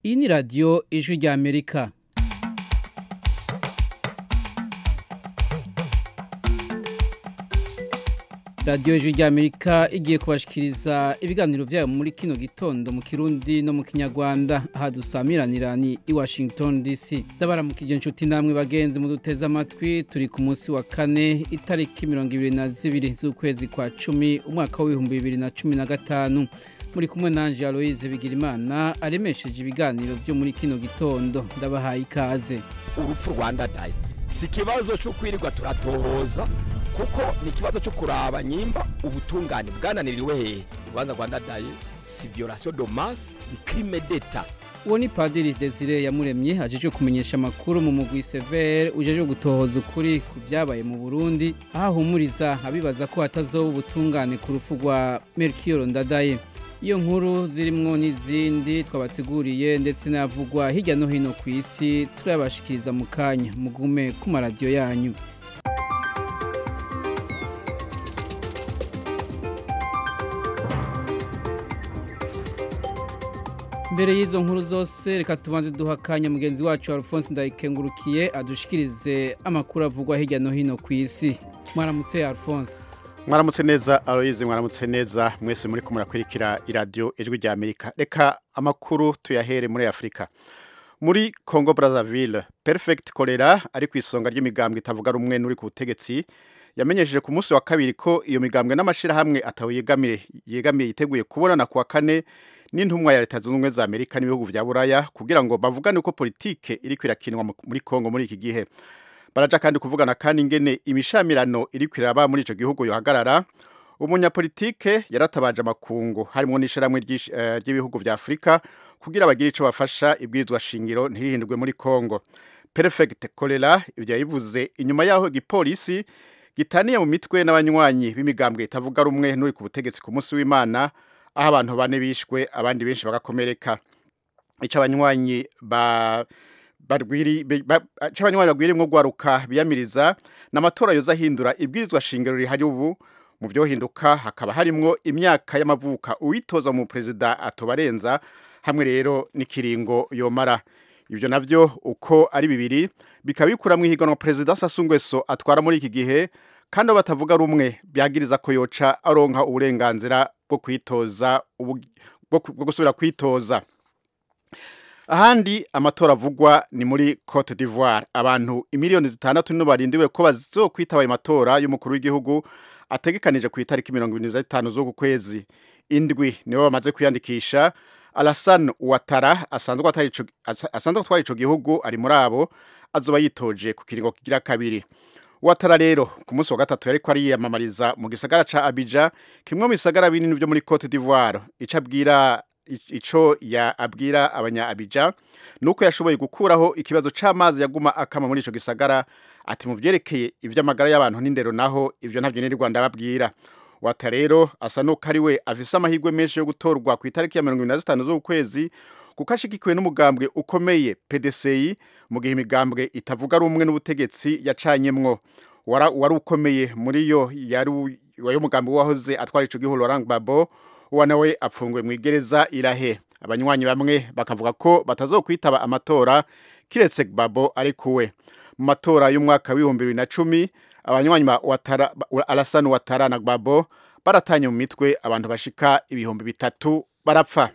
iyi ni radiyo ijwi rya amerika radiyo ijwi rya amerika igiye kubashikiriza ibiganiro byayo muri kino gitondo mu kirundi no mu kinyarwanda aha dusamiranira ni i washington dc ndabaramukije inshuti namwe bagenzi mu duteze amatwi turi ku munsi wa kane itariki mirongo ibiri na zibiri z'ukwezi kwa cumi umwaka w'ibihumbi bibiri na cumi na gatanu muri kumwe nanje aloise bigirimana aremesheje ibiganiro byo muri kino gitondo ndabahaye ikaze urupfu rwanda dayi si ikibazo cyo kwirirwa turatohoza kuko ni ikibazo cyo kuraba nyimba ubutungane bwananiriwe hehe urubanza rwanda dayi si violation de masse ni crime d'etat uwo ni padiri desire yamuremye ajeje kumenyesha amakuru mu mugwi severe ujeje gutohoza ukuri ku byabaye mu burundi aho ahumuriza abibaza ko hatazoba ubutungane ku rupfu rwa melchior ndadaye iyo nkuru zirimwo n'izindi twabateguriye ndetse n'avugwa hirya no hino ku isi turabashikiriza mu kanya mugume ku maradiyo yanyu mbere y'izo nkuru zose reka tubanze duha akanya mugenzi wacu alphonse ndayikengurukiye adushikirize amakuru avugwa hirya no hino ku isi mwaramutse alphonse mwaramutse neza aloyize mwaramutse neza mwese muri kumurakurikira iradiyo ijwi rya amerika reka amakuru tuyahere muri afurika muri congo brazzaville perfect kolera ari ku isonga ry'imigambwe itavuga rumwe n'uri ku butegetsi yamenyesheje ku munsi wa kabiri ko iyo migambwe n'amashyirahamwe atawe yegamiye yiteguye kubonana ku wa kane n'intumwa ya leta zunze ubumwe za amerika n'ibihugu vya buraya kugira ngo bavugane uko politike iri kwirakinwa muri congo muri iki gihe baraja kandi kuvugana kandi ingene imishamirano iri kwiraba muri ico gihugu yohagarara umunyapolitike yaratabaje amakungu harimo n'ishiramwe ry'ibihugu vya afurika kugira bagire ico bafasha ibwirizwa shingiro ntihindurwe muri congo perfect kolera ivyo yabivuze inyuma yaho igipolisi gitaniye mu mitwe n'abanywanyi b'imigambwe itavuga rumwe n'uri ku butegetsi ku munsi w'imana aho abantu bane bishwe abandi benshi bagakomereka ico abanywanyi ba c'abanywanyi bagwirimwo gwaruka biyamiriza n'amatora yoza ahindura ibwirizwa shingiro rihari ubu mu vyohinduka hakaba harimwo imyaka y'amavuka uwitoza mu perezida atobarenza hamwe rero n'ikiringo yomara ivyo navyo uko ari bibiri bikaba bikuramwo ihiganwa perezida Sassou Nguesso atwara muri iki gihe kandi abo batavuga rumwe byagiriza ko yoca aronka uburenganzira bwo kwitoza bwo gusubira kwitoza ahandi amatora avugwa ni muri Cote d'Ivoire abantu imiliyoni zitandatu nibo barindiwe ko bazokwitaba ayo matora y'umukuru w'igihugu ategekanije ku itariki mirongo ibiri n'itanu z'uku kwezi indwi nibo bamaze kwiyandikisha Alassane Ouattara asanzwe atwara ico gihugu ari muri abo azoba yitoje ku kiringo kigira kabiri Ouattara rero ku munsi wa gatatu yariko ariyamamariza mu gisagara ca Abidjan kimwe mu bisagara binini vyo muri Cote d'Ivoire ico abwira ico ya abwira abanya Abidjan nuko yashoboye gukuraho ikibazo c'amazi yaguma akama muri ico gisagara ati mu vyerekeye ivy'amagara y'abantu n'indero naho ivyo ntavyo ni Rwanda babwira wata rero asa nuko ari we afise amahirwe menshi yo gutorwa ku itariki ya mirongo ibiri na zitanu z'ukwezi kuko ashigikiwe n'umugambwe ukomeye PDCI mu gihe imigambwe itavuga rumwe n'ubutegetsi yacanyemwo wari ukomeye muri yo yari wayo mugambi wahoze atwara ico gihugu Laurent Gbagbo uwa nawe apfunguwe mu igereza irahe abanywanyi bamwe bakavuga ko batazokwitaba amatora kiretse Gbagbo ari kuwe mu matora y'umwaka w'ibihumbi bibiri na cumi abanywanyi ba Alassane Ouattara na Gbagbo baratanye mu mitwe abantu bashika ibihumbi bitatu barapfa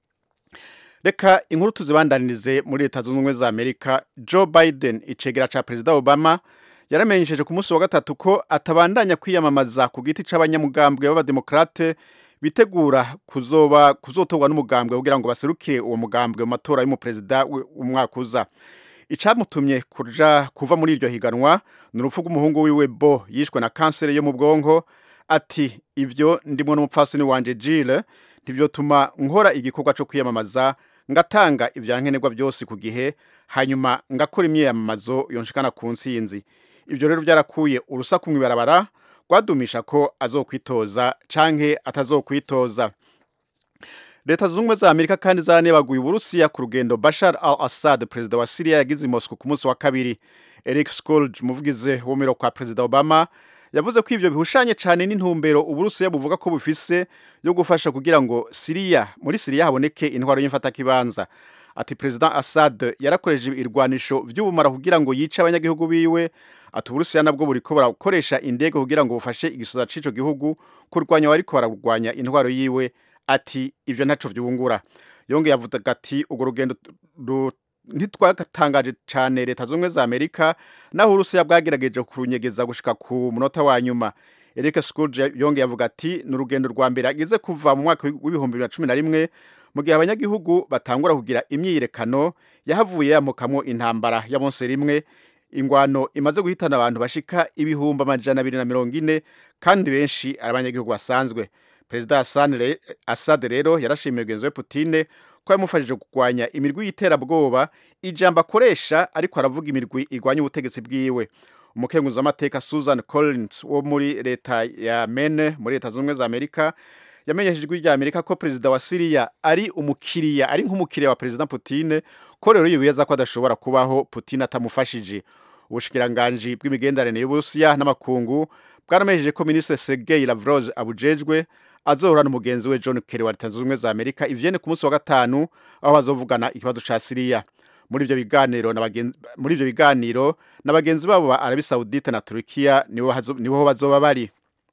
reka inkuru tuzibandanirize muri leta zunze ubumwe za amerika joe biden icegera ca perezida obama yaramenyesheje ku munsi wa gatatu ko atabandanya kwiyamamaza ku giti c'abanyamugambwe b'abademokrate bitegura kuzoba kuzotorwa n'umugambwe kugira ngo baserukire uwo mugambwe mu matora y'umuperezida w'umwaka uza icamutumye kuja kuva muri iryo higanwa ni urupfu rw'umuhungu wiwe bo yishwe na kanseri yo mu bwonko ati ivyo ndimo n'umupfasoni wanje Jill ntivyotuma nkora igikorwa co kwiyamamaza ngatanga ivyankenerwa byose ku gihe hanyuma ngakora imyiyamamazo yonshikana ku nsinzi ivyo rero vyarakuye urusaku mw'ibarabara rwadumisha ko azokwitoza canke atazokwitoza leta zunze ubumwe za amerika kandi zaranebaguye uburusiya ku rugendo bashar al assad perezida wa siriya yagize i moscow ku munsi wa kabiri eric skolge umuvugizi w'umiro kwa perezida obama yavuze ko ivyo bihushanye cyane n'intumbero uburusiya buvuga ko bufise yo gufasha kugira ngo siriya muri siriya haboneke intwaro y'imfatakibanza ati perezida Assad yarakoresheje irwanisho vy'ubumara kugira ngo yice abanyagihugu biwe ati uburusiya nabwo buriko burakoresha indege kugira ngo bufashe igisoza c'ico gihugu kurwanya wariko bararwanya intwaro yiwe ati ivyo ntaco vyungura yongeye avuga ati urwo rugendo ntitwatangaje cane leta zumwe za amerika naho urusiya bwagerageje kurunyegeza gushika ku munota wa nyuma Eric Scourge yongeye avuga ati ni urugendo rwa mbere agize kuva mu mwaka w'ibihumbi bibiri na cumi na rimwe mu gihe abanyagihugu batangura kugira imyiyerekano yahavuye yamukamwo intambara ya bonse rimwe ingwano imaze guhitana abantu bashika ibihumbi amajana abiri na mirongo ine kandi benshi ari abanyagihugu basanzwe perezida Assad rero yarashimiye mugenzi we Putine ko yamufashije kurwanya imirwi y'iterabwoba ijambo akoresha ariko aravuga imirwi igwanya ubutegetsi bwiwe umukenguzi w'amateka Susan Collins wo muri leta ya Maine muri leta zunze za Amerika yamenyesheje ijwi rya Amerika ko perezida wa Syria ari umukiriya ari nk'umukiriya wa perezida Putin ko rero yibeza ko adashobora kubaho Putin atamufashije ubushikiranganji bw'imigenderanire y'Uburusiya n'amakungu bwaramejeje ko ministre Sergei Lavrov abujejwe azohura n'umugenzi we John Kerry wa leta zunze ubumwe za Amerika ivyene ku munsi wa gatanu aho bazovugana ikibazo ca Syria muri ivyo biganiro muri ivyo biganiro n'abagenzi babo ba Arabie Saoudite na Turkiya niho niho bazoba bari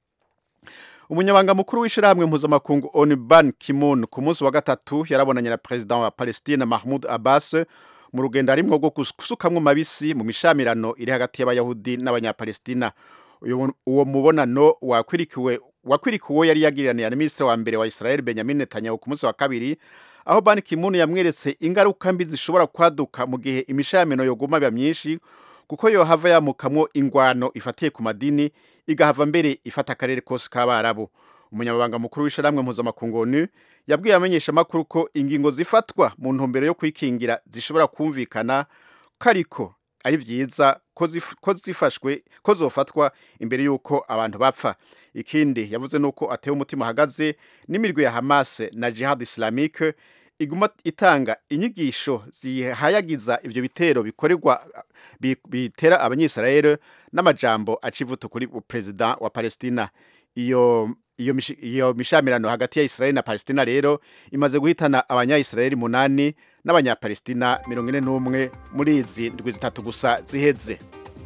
umunyabanga mukuru w'ishirahamwe mpuzamakungu ONU Ban Ki-moon ku munsi wa gatatu yarabonanye na president wa Palestine Mahmoud Abbas mu rugendo arimwo rwo gusukamwo mabisi mu mishamirano iri hagati y'abayahudi n'abanyapalestina uwo mubonano wakwirikiwe wakwirikiwe yari yagiraniye na ministre wa mbere wa Israel Benjamin Netanyahu ku munsi wa kabiri aho Ban Ki-moon yamweretse ingaruka mbi zishobora kwaduka mu gihe imishamino yoguma biba myinshi kuko yohava yamukamwo ingwano ifatiye ku madini igahava mbere ifata akarere kose k'abarabu umunyamabanga mukuru w'isharamwe mpuzamakungu onu yabwiye amenyesha amakuru ko ingingo zifatwa mu ntumbero yo kwikingira zishobora kumvikana ko ariko ari vyiza ko zifashwe ko zofatwa imbere y'uko abantu bapfa ikindi yavuze nuko atewe umutima ahagaze n'imirwi ya Hamas na Jihad Islamique iguma itanga inyigisho zihayagiza ivyo bitero bikorerwa bitera abanyisrael n'amajambo acivuto kuri president wa Palestina iyo iyo iyo mishamirano hagati ya Israel na Palestina rero imaze guhitana abanya-Israel munani n'abanya-Palestina 41 muri izi ndwi zitatu gusa ziheze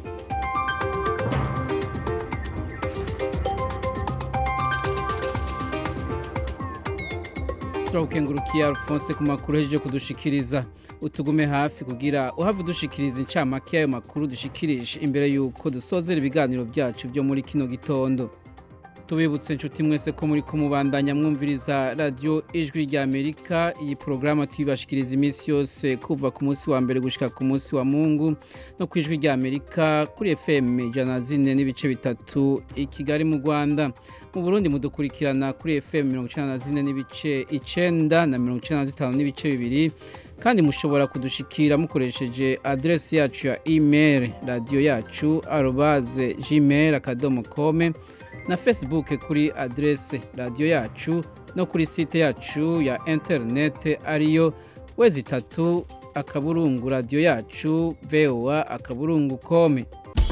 turagukengurukiye Alphonse ku makuru hejeje kudushikiriza utugume hafi kugira uhava udushikiriza incamake y'ayo makuru dushikirije imbere y'uko dusozera ibiganiro byacu byo muri kino gitondo tubibutse inshuti mwese ko muri kumubandanya mwumviriza radiyo ijwi rya amerika iyi porogaramu tuyibashikiriza iminsi yose kuva ku munsi wa mbere gushyika ku munsi wa mungu no ku ijwi rya amerika kuri fm ijana na zine n'ibice bitatu i kigali mu rwanda mu burundi mudukurikirana kuri fm mirongo icyenda na zine n'ibice icyenda na mirongo icyenda na zitanu n'ibice bibiri kandi mushobora kudushikira mukoresheje aderesi yacu ya email radiyo yacu arobaze gmail akadomo kome na facebook kuri adrese radiyo yacu no kuri site yacu ya interinete ariyo wezi itatu akaburungu radiyo yacu voa akaburungu kome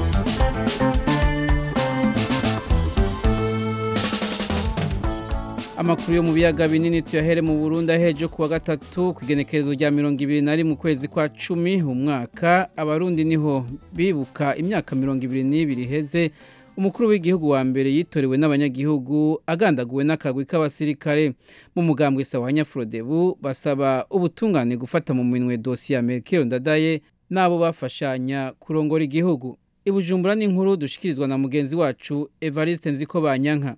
amakuru yo mu biyaga binini tuyahere mu Burundi aheje kuwa gatatu ku igenekerezo rya mirongo ibiri na rimwe ukwezi kwa cumi umwaka abarundi niho bibuka imyaka mirongo ibiri n'ibiri iheze umukuru w'igihugu wa mbere yitorewe n'abanyagihugu agandaguwe n'akagwi k'abasirikare mu mugambwe sawa nyafurodebu basaba ubutungane gufata mu minwe dosiye ya Melchior Ndadaye n'abo bafashanya kurongora igihugu ibujumbura n'inkuru dushikirizwa na mugenzi wacu Evariste Nziko Banyanka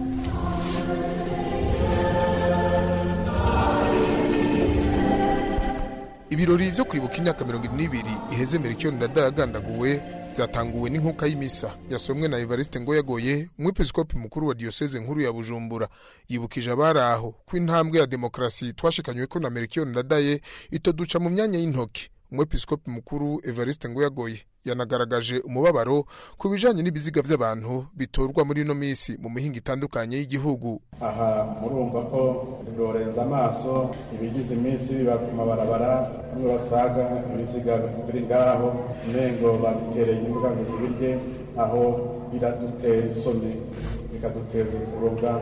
ibirori byo kwibuka imyaka mirongo n'ibiri iheze Melchior Ndadaye agandaguwe byatanguwe n'inkuka y'imisa yasomwe na Evariste Ngoyagoye umwepiskopi mukuru wa diocese nkuru ya Bujumbura yibukije abari aho ko intambwe ya demokarasi twashikanywe ko na Melchior Ndadaye itoduca mu myanya y'intoki umwepiskopi mukuru Evariste Ngoyagoye yanagaragaje umubabaro ku bijanye n'ibiziga by'abantu bitorwa muri ino misi mu mihinga itandukanye y'igihugu aha murumva ko birorenza amaso ibigize iminsi biba ku mabarabara bamwe basaga ibiziga biri ngaho umengo babitereye imbuga ngo zibirye aho biradutera isoni bikaduteza kurubwa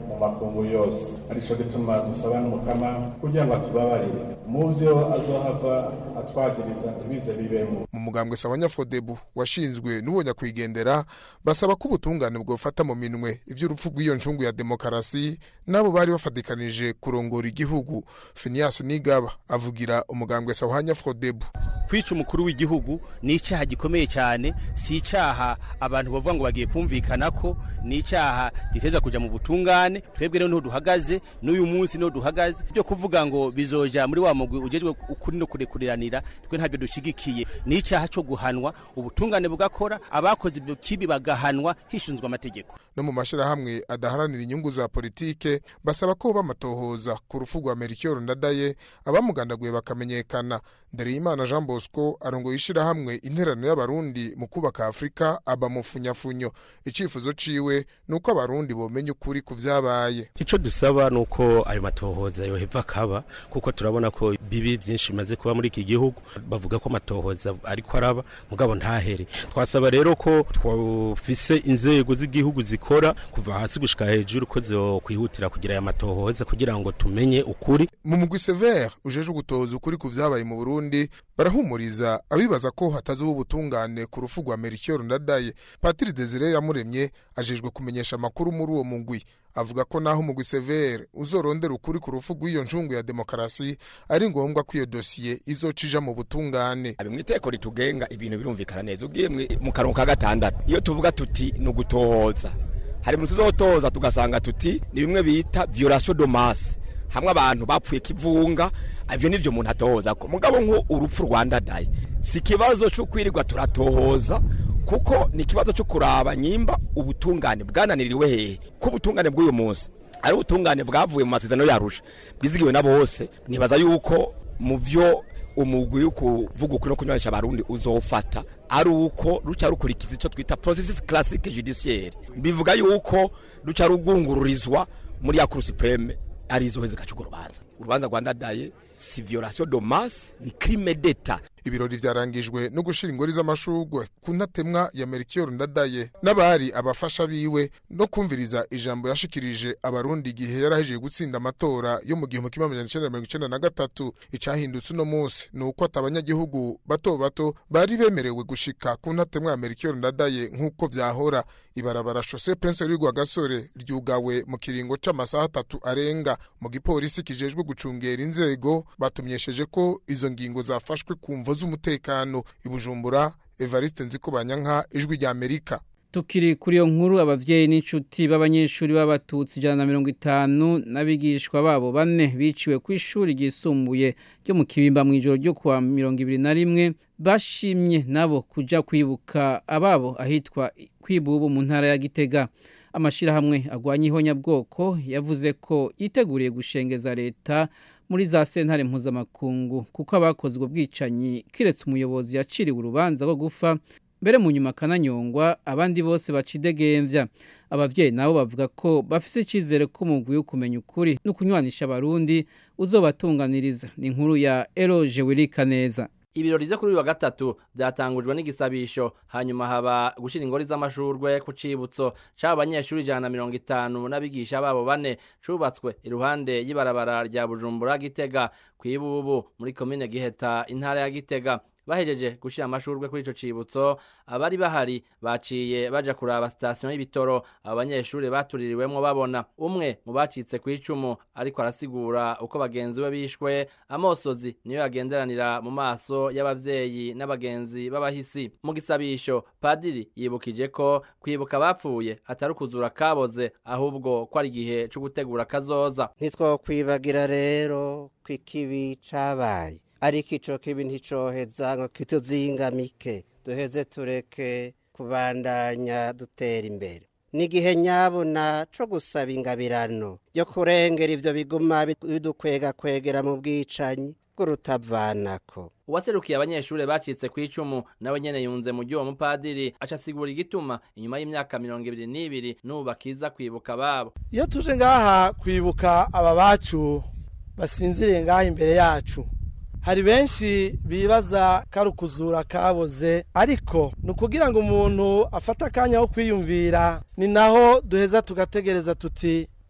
mu makungu yose arico gituma dusaba n'umukama kugira ngo atubabarire mu vyo azohava atwagiriza ntibize bibemo mu mugambwe sabanyafodebu washinzwe n'ubonya kwigendera basaba ko ubutungane bwofata mu minwe ivy'urupfu rw'iyo ncungu ya demokarasi nabo bari bafatikanije kurongora igihugu Phineas Nigaba avugira umugambwe sabanyafodebu kwica umukuru w'igihugu ni icyaha gikomeye cyane si icyaha abantu bavuga ngo bagiye kumvikana ko ni icyaha giteza kuja mu butungane twebwe rero niho duhagaze n'uyu munsi niho duhagaze byo kuvuga ngo bizoja muri wa mugwi ujejwe ukuri no kurekuriranira twe ntabyo dushigikiye ni icyaha cyo guhanwa ubutungane bugakora abakoze ibyo kibi bagahanwa hishinzwe amategeko no mu mashirahamwe adaharanira inyungu za politike basaba ko bamatohoza ku rufu rwa Melchior Ndadaye abamugandaguye bakamenyekana Ndereyimana Jean Bosco arongoye ishirahamwe interano y'abarundi mu kubaka Afrika aba mufunyafunyo icifuzo ciwe nuko abarundi bomenya ukuri ku vyabaye ico dusaba nuko ayo matohoza yoheva kaba kuko turabona ko bibi byinshi bimaze kuba muri iki gihugu bavuga ko amatohoza ariko araba mugabo ntahere twasaba rero ko twafise inzego z'igihugu zikora kuva hasi gushika hejuru ko zokwihutira kugira aya matohoza kugira ngo tumenye ukuri mu mugwi Sever ujeje gutoza ukuri ku vyabaye mu Burundi barahumuriza abibaza ko hatazuba ubutungane ku rufu rwa Melchior Ndadaye Patrice Desire yamuremye ajejwe kumenyesha amakuru muri uwo mugwi avuga ko naho umugwi Sever uzorondera ukuri ku rufu rw'iyo ncungu ya demokarasi ari ngombwa ko iyo dosiye izocija mu butungane abi mwiteko ritugenga ibintu birumvikana neza ugiye mu karongo ka gatandatu iyo tuvuga tuti ni ugutohoza hari mu tuzotoza tugasanga tuti ni bimwe bita violation de masse hamwe abantu bapfuye kivunga ivyo nivyo umuntu atohoza ko mugabo nko urupfu rwandadaye si ikibazo cyo kwirirwa turatohoza kuko ni ikibazo cyo kuraba nyimba ubutungane bwananiriwe hehe ko ubutungane bw'uyu munsi ari ubutungane bwavuye mu masezerano yarusha bwizigiwe na bose nibaza yuko mu vyo umugwi wo kuvuga ukuri no kunywanisha abarundi uzofata ari uko ruca rukurikiza icyo twita processus classique judiciaire bivuga yuko ruca rugungururizwa muri ya cour supreme ari izo heze gacugo urubanza urubanza rwandadaye si violation de masse ni crime d'etat ibirori vyarangijwe no gushira ingori z'amashurwe ku ntatemwa ya Melchior Ndadaye n'abari abafasha biwe no kumviriza ijambo yashikirije abarundi igihe yarahejeje gutsinda amatora yo mu gihumbi kimwe amajana icenda mirongo icenda na gatatu icahindutse uno munsi ni uko ati abanyagihugu bato bato bari bemerewe gushika ku ntatemwa ya Melchior Ndadaye nk'uko vyahora ibarabara Chaussée Prince Rwigwa Gasore ryugawe mu kiringo c'amasaha atatu arenga mu gipolisi kijejwe gucungera inzego batumyesheje ko izo ngingo zafashwe ku mvo z'umutekano ibujumbura Evariste Nzikobanyanka ijwi rya Amerika tukiri kuri iyo nkuru abavyeyi n'inshuti b'abanyeshuri b'abatutsi ijana na mirongo itanu n'abigishwa babo bane biciwe ku ishuri ryisumbuye ryo mu kibimba mu ijoro ryo kuwa mirongo ibiri na rimwe bashimye nabo kuja kwibuka ababo ahitwa kwibubu mu ntara ya gitega amashirahamwe agwanya ihonyabwoko yavuze ko yiteguriye gushengeza leta muri za sentare mpuzamakungu kuko abakoze ubwo bwicanyi kiretse umuyobozi yaciriwe urubanza rwo gufa mbere mu nyuma akananyongwa abandi bose bacidegembya abavyeyi nabo bavuga ko bafise icizere ko umugwi wo kumenya ukuri no kunywanisha abarundi uzobatunganiriza ni inkuru ya Eloge Wirika neza ibirori vyo kuri uyu wa gatatu vyatangujwe n'igisabisho hanyuma haba gushira ingori z'amashurwe ku cibutso c'abo banyeshuri ijana na mirongo itanu n'abigisha babo bane cubatswe iruhande y'ibarabara rya bujumbura gitega kw'ibubu muri komine giheta intara ya gitega bahejeje gushira amashurwe kuri ico cibutso abari bahari baciye baja kuraba sitasiyo y'ibitoro abo banyeshuri batuririwemwo babona umwe mu bacitse ku icumu ariko arasigura uko bagenzi be bishwe amosozi niyo yagenderanira mu maso y'abavyeyi n'abagenzi b'abahisi mu gisabisho padiri yibukije ko kwibuka abapfuye atari ukuzura kaboze ahubwo ko ari igihe co gutegura kazoza ntitwokwibagira rero ko ikibi cabaye ariko ico kibi nticoheza ngo kituzingamike duheze tureke kubandanya dutera imbere n'igihe nyabona co gusaba ingabirano yo kurengera ivyo biguma bidukwega kwegera mu bwicanyi bw'urutavanako uwaserukiye abanyeshuri bacitse ku icumu nawe nyene yunze mu ry'uwo mupadiri aca asigura igituma inyuma y'imyaka mirongo ibiri n'ibiri n'ubu bakiza kwibuka ababo iyo tuje ngaha kwibuka aba bacu basinziriye ngaha imbere yacu hari benshi bibaza ko ari ukuzura kaboze ariko ni ukugira ngo umuntu afate akanya ko kwiyumvira ni naho duheza tugategereza tuti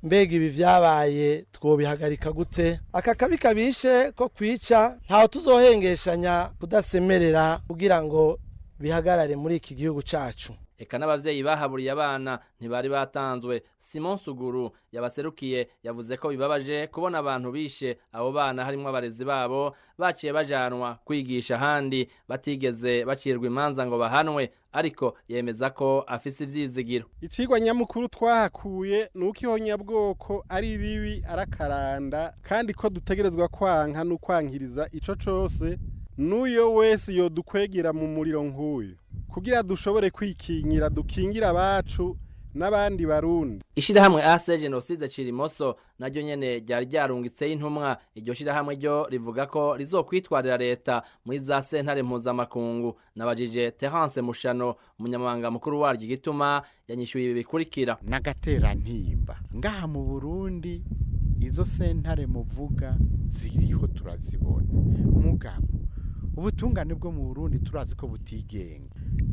mbega ibi vyabaye twobihagarika gute aka kabi kabishe ko kwica ntawe tuzohengeshanya kudasemerera kugira ngo bihagarare muri iki gihugu cacu eka n'abavyeyi bahaburiye abana ntibari batanzwe simon suguru yabaserukiye yavuze ko bibabaje kubona abantu bishe abo bana harimwo abarezi babo baciye bajanwa kwigisha ahandi batigeze bacirwa imanza ngo bahanwe ariko yemeza ko afise ivyizigiro icigwa nyamukuru twahakuye ni uko ihonyabwoko ari ribi arakaranda kandi ko dutegerezwa kwanka n'ukwankiriza ico cose n'uyo wese yodukwegera mu muriro nk'uyu kugira dushobore kwikingira dukingira abacu n'abandi barundi ishirahamwe ase genocide cirimoso naryo nyene ryari ryarungitseho intumwa iryo shirahamwe ryo rivuga ko rizokwitwarira leta muri za sentare mpuzamakungu nabajije terence mushano umunyamabanga mukuru waryo igituma yanyishyuye ibi bikurikira n'agaterantimba ngaha mu burundi izo sentare muvuga ziriho turazibona mugabo ubutungane bwo mu burundi turazi ko butigenga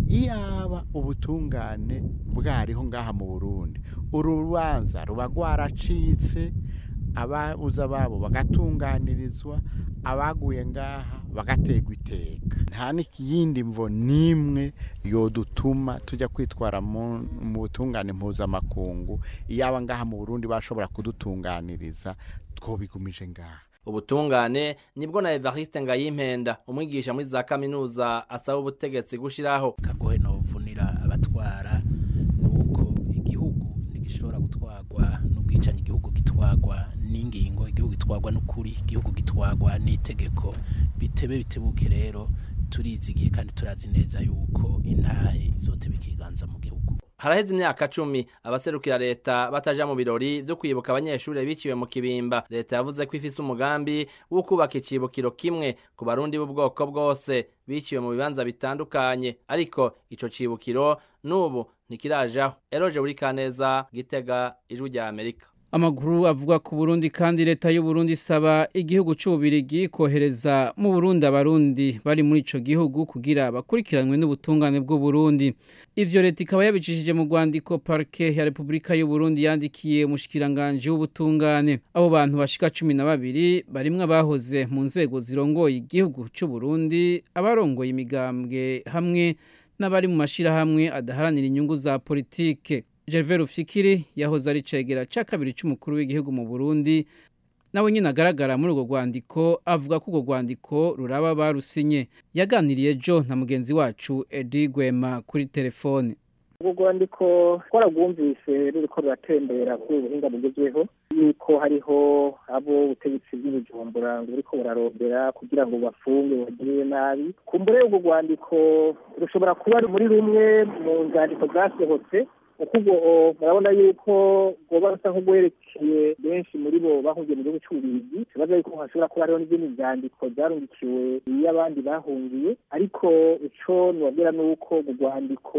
iyaba ubutungane bwariho ngaha mu burundi uru rubanza ruba rwaracitse ababuze ababo bagatunganirizwa abaguye ngaha bagategwa iteka nta n'iyindi mvo n'imwe yodutuma tujya kwitwara mu butungane mpuzamakungu iyaba ngaha mu burundi bashobora kudutunganiriza twobigumije ngaha ubutungane nibwo na Evariste Ngayimpenda umwigisha muri za kaminuza asaba ubutegetsi gushiraho kagohe no vunira abatwara nuko igihugu ntigishobora gutwagwa n'ubwicanyi igihugu gitwagwa n'ingingo igihugu gitwagwa n'ukuri igihugu gitwagwa n'itegeko bitebe bitebuke rero turizigiye kandi turazi neza yuko intahe izoteba ikiganza mu gihugu haraheze imyaka cumi abaserukira leta bataja mu birori vyo kwibuka abanyeshuri biciwe mu kibimba leta yavuze ko ifise umugambi wo kubaka icibukiro kimwe ku barundi b'ubwoko bwose biciwe mu bibanza bitandukanye ariko ico cibukiro n'ubu ntikirajaho eroje buri kaneza gitega ijwi rya amerika amakuru avuga ku Burundi kandi leta y'u Burundi isaba igihugu cy'ububirigi kohereza mu Burundi abarundi bari muri ico gihugu kugira bakurikiranwe n'ubutungane bw'u Burundi ivyo leta ikaba yabicishije mu rwandiko parke ya Republika y'u Burundi yandikiye umushikiranganje w'ubutungane abo bantu bashika cumi na babiri barimwo abahoze mu nzego zirongoye igihugu cy'u Burundi abarongoye imigambwe hamwe n'abari mu mashirahamwe adaharanira inyungu za politike Gervais Rufikiri yahoze ari cegera ca kabiri c'umukuru w'igihugu mu Burundi nawe nyine agaragara muri urwo rwandiko avuga ko urwo rwandiko ruraba barusinye yaganiriye jo na mugenzi wacu Edi Gwema kuri telefone urwo rwandiko twaragwumvise ruriko ruratembera kuri ubuhinga bugezweho yuko hariho abo ubutegetsi bw'ibujumbura ngo buriko burarondera kugira ngo bafunge bagirire nabi kumbure urwo rwandiko rushobora kuba muri rumwe mu nzandiko zasohotse uko ubwo murabona yuko rwoba rusa nk'urwerekeye benshi muri bo bahungiye mu gihugu cy'ububirigi tubaza yuko hashobora kuba hariho n'izindi nzandiko zarungikiwe iyo abandi bahungiye ariko ico nibabwira ni uko mu rwandiko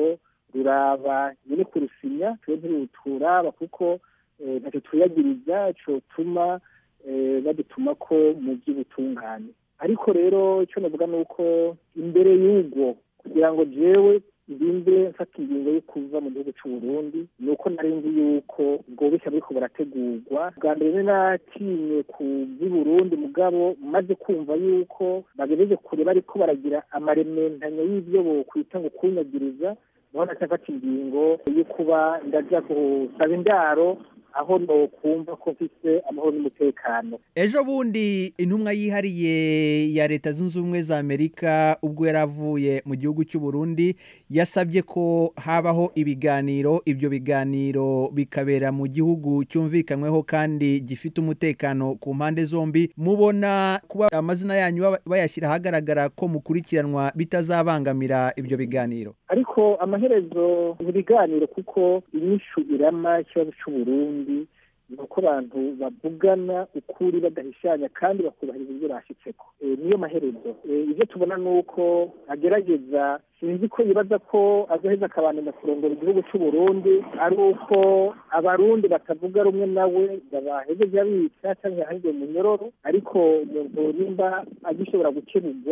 ruraba nyine kurusinya twe ntiruturaba kuko ntacyo twiyagiriza cotuma badutuma ko mu by'ubutungane ariko rero icyo navuga ni uko imbere y'ubwo kugira ngo jewe ndinde mfata ingingo yo kuva mu gihugu cy'u Burundi ni uko nari nzi yuko ubwo bushya buriko burategurwa bwa mbere natinye ku by'i Burundi mugabo maze kumva yuko bagejeje kure bariko baragira amarementanya y'ibyo bokwita ngo kunyagiriza niho nacafata ingingo yo kuba ndaja gusaba indaro aho nokumva ko mfise amahoro n'umutekano ejo bundi intumwa yihariye ya leta zunze ubumwe za amerika ubwo yari avuye mu gihugu cy'u Burundi yasabye ko habaho ibiganiro ibyo biganiro bikabera mu gihugu cyumvikanyweho kandi gifite umutekano ku mpande zombi mubona kuba amazina yanyu bayashyira ahagaragara ko mukurikiranwa bitazabangamira ibyo biganiro ariko amaherezo mu biganiro kuko inyishu irama ikibazo cy'u Burundi ni uko abantu bavugana ukuri badahishanya kandi bakubahiriza ibyo bashyitseko niyo maherezo ibyo tubona ni uko agerageza sinzi ko yibaza ko azoheza akabandanya kurongora igihugu cy'u Burundi ari uko abarundi batavuga rumwe nawe babahejeje abica cyangwa yahajwe mu nyororo ariko umuntu nimba agishobora gukemurwa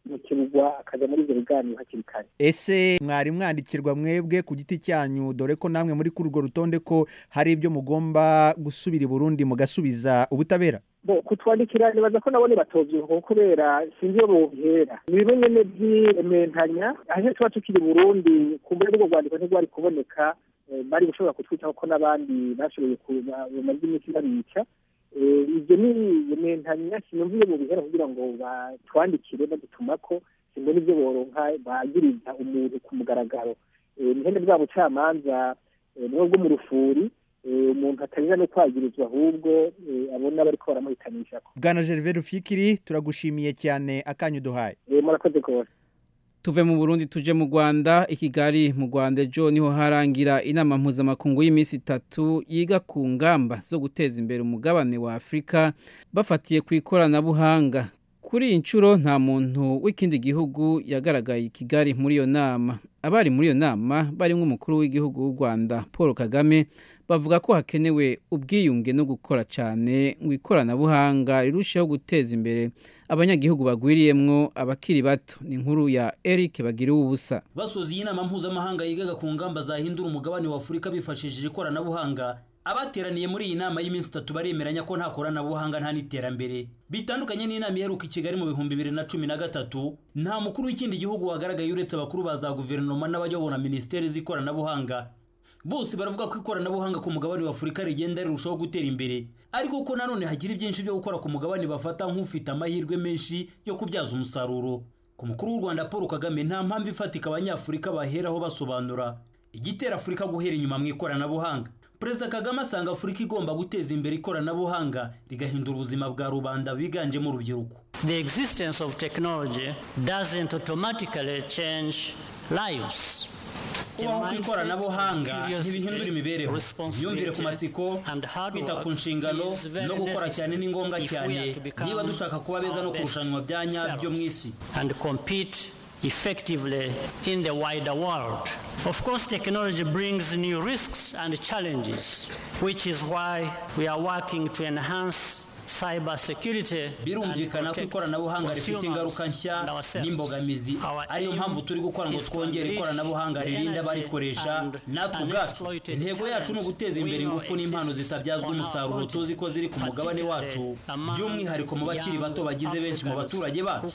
yokebugwa akaja muri ivyo biganiro hakiri kare ese mwari mwandikirwa mwebwe ku giti cyanyu dore ko namwe muri kuri urwo rutonde ko hari ibyo mugomba gusubira i burundi mugasubiza ubutabera bo kutwandikira nibaza ko nabone batovyibuka kubera sinzi iyo bohera ni bimwe nyene vy'irementanya ahe tuba tukiri burundi kumbure n'ubwo rwandiko ntirwari kuboneka eh, bari gushobora kutwitaho ko n'abandi bashoboye bamaze iminsi babica Eh, ivyo ni irementanya sinumva iyo bobihera kugira ngo batwandikire badutumako simbona ivyo boronka bagiriza umuntu ku mugaragaro Eh, nihende bwa bucamanza eh, bumwe bwo mu rufuri eh, umuntu atarira no kwagirizwa ahubwo eh, abona bariko baramuhitanishako bwana gervais rufyikiri turagushimiye cyane akanyu duhaye Eh, murakoze rwose tuve mu burundi tuje mu rwanda i kigali mu rwanda ejo niho harangira inama mpuzamakungu y'iminsi itatu yiga ku ngamba zo guteza imbere umugabane wa afurika bafatiye ku ikoranabuhanga kuri iyi nshuro nta muntu w'ikindi gihugu yagaragaye i kigali muri iyo nama abari muri iyo nama barimo umukuru w'igihugu w'u rwanda paul kagame bavuga ko hakenewe ubwiyunge no gukora cyane ngo ikoranabuhanga rirusheho guteza imbere abanyagihugu bagwiriyemwo abakiri bato ni inkuru ya eric bagiriwe ubusa basoza iyi nama mpuzamahanga yigaga ku ngamba zahindura umugabane wa afurika bifashishije ikoranabuhanga abateraniye muri iyi nama y'iminsi itatu baremeranya ko nta koranabuhanga nta n'iterambere bitandukanye n'inama iheruka i kigali mu bihumbi bibiri na cumi na gatatu nta mukuru w'ikindi gihugu wagaragaye uretse abakuru ba za guverinoma n'abayobora minisiteri z'ikoranabuhanga bose baravuga ko ikoranabuhanga ku mugabane wa afurika rigenda rirushaho gutera imbere ariko ko nanone hagira byinshi byo gukora ku mugabane bafata nk'ufite amahirwe menshi yo kubyaza umusaruro ku mukuru w'u rwanda paul kagame nta mpamvu ifatika abanyafurika baheraho basobanura igitera afurika guhera inyuma mu ikoranabuhanga perezida kagame asanga afurika igomba guteza imbere ikoranabuhanga rigahindura ubuzima bwa rubanda biganjemo urubyiruko The existence of technology doesn't automatically change lives. kubaho kw'ikoranabuhanga ntibihindura imibereho imyumvire ku matsiko kwita ku nshingano no gukora cyane ni ngombwa cyane niba dushaka kuba beza no kurushanwa bya nyabyo mu isi and compete effectively in the wider world. Of course, technology brings new risks and challenges, which is why we are working to enhance cyber security birumvikana ko ikoranabuhanga rifite ingaruka nshya n'imbogamizi ariyo mpamvu turi gukora ngo twongere ikoranabuhanga ririnda abarikoresha natwe ubwacu intego yacu ni uguteza imbere ingufu n'impano zitabyazwa umusaruro tuzi ko ziri ku mugabane wacu by'umwihariko mu bakiri bato bagize benshi mu baturage bacu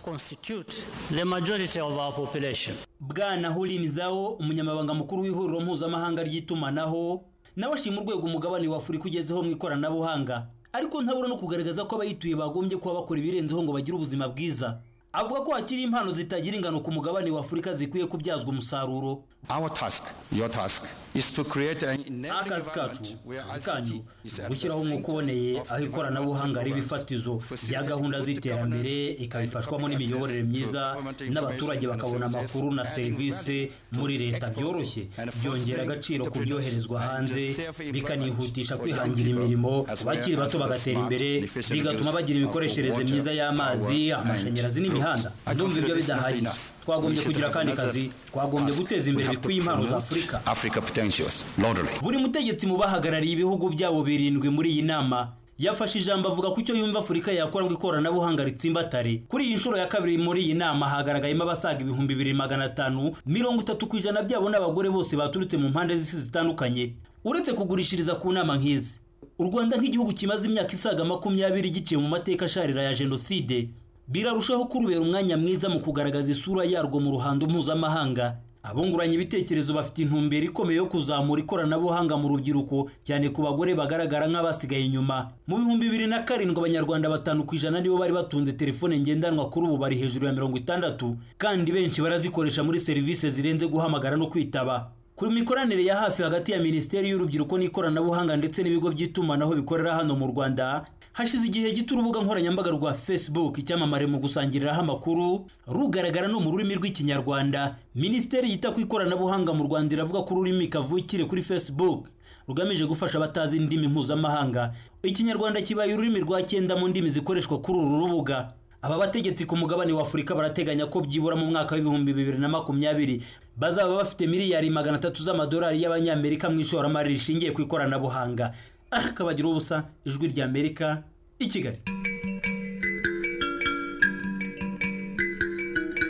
the majority of our population. bwana hulinizawo umunyamabanga mukuru w'ihuriro mpuzamahanga ry'itumanaho nawe ashima urwego umugabane wa afurika ugezeho mu ikoranabuhanga ariko ntabura no kugaragaza ko abayituye bagombye kuba bakora ibirenzeho ngo bagire ubuzima bwiza avuga ko hakiri impano zitagira ingano ku mugabane wa afurika zikwiye kubyazwa umusaruro Our task, your task, is to create an enabling akazi kacu environment where akazi ICT kanyu is ni at ugushyiraho the umwuka uboneye aho ikoranabuhanga riba ifatizo rya gahunda z'iterambere ikabifashwamo n'imiyoborere myiza n'abaturage bakabona amakuru na serivisi muri leta byoroshye byongera agaciro ku byoherezwa hanze bikanihutisha kwihangira imirimo abakiri bato bagatera imbere bigatuma bagira imikoreshereze myiza y'amazi amashanyarazi n'imihanda ndumva ibyo bidahagije twagombye kugira akandi kazi twagombye guteza imbere bikwiye impano za afurika Africa potentials, literally. buri mutegetsi mu bahagarariye ibihugu byabo birindwi muri iyi nama yafashe ijambo avuga ko icyo yumva afurika yakora ngo ikoranabuhanga ritsimbatare kuri iyi nshuro ya kabiri muri iyi nama hagaragayemo abasaga ibihumbi bibiri magana atanu mirongo itatu ku ijana byabo n'abagore bose baturutse mu mpande z'isi zitandukanye uretse kugurishiriza ku nama nk'izi u rwanda nk'igihugu kimaze imyaka isaga makumyabiri giciye mu mateka asharira ya jenoside birarushaho kurubera umwanya mwiza mu kugaragaza isura yarwo mu ruhando mpuzamahanga abunguranye ibitekerezo bafite intumbero ikomeye yo kuzamura ikoranabuhanga mu rubyiruko cyane ku bagore bagaragara nk'abasigaye inyuma mu bihumbi bibiri na karindwi abanyarwanda batanu ku ijana nibo bari batunze telefone ngendanwa kuri ubu bari hejuru ya mirongo itandatu kandi benshi barazikoresha muri serivisi zirenze guhamagara no kwitaba ku mikoranire ya hafi hagati ya minisiteri y'urubyiruko n'ikoranabuhanga ndetse n'ibigo by'itumanaho bikorera hano mu rwanda hashize igihe gito urubuga nkoranyambaga rwa facebook icyamamare mu gusangiriraho amakuru rugaragara no mu rurimi rw'ikinyarwanda minisiteri yita ku ikoranabuhanga mu rwanda iravuga ko ururimi kavukire kuri facebook rugamije gufasha abatazi indimi mpuzamahanga ikinyarwanda kibaye ururimi rwa cyenda mu ndimi zikoreshwa kuri uru rubuga aba bategetsi ku mugabane wa afurika barateganya ko byibura mu mwaka w'ibihumbi bibiri na makumyabiri bazaba bafite miliyari magana atatu z'amadolari y'abanyamerika mu ishoramari rishingiye ku ikoranabuhanga aha kabagira ubusa ijwi ry'amerika i kigali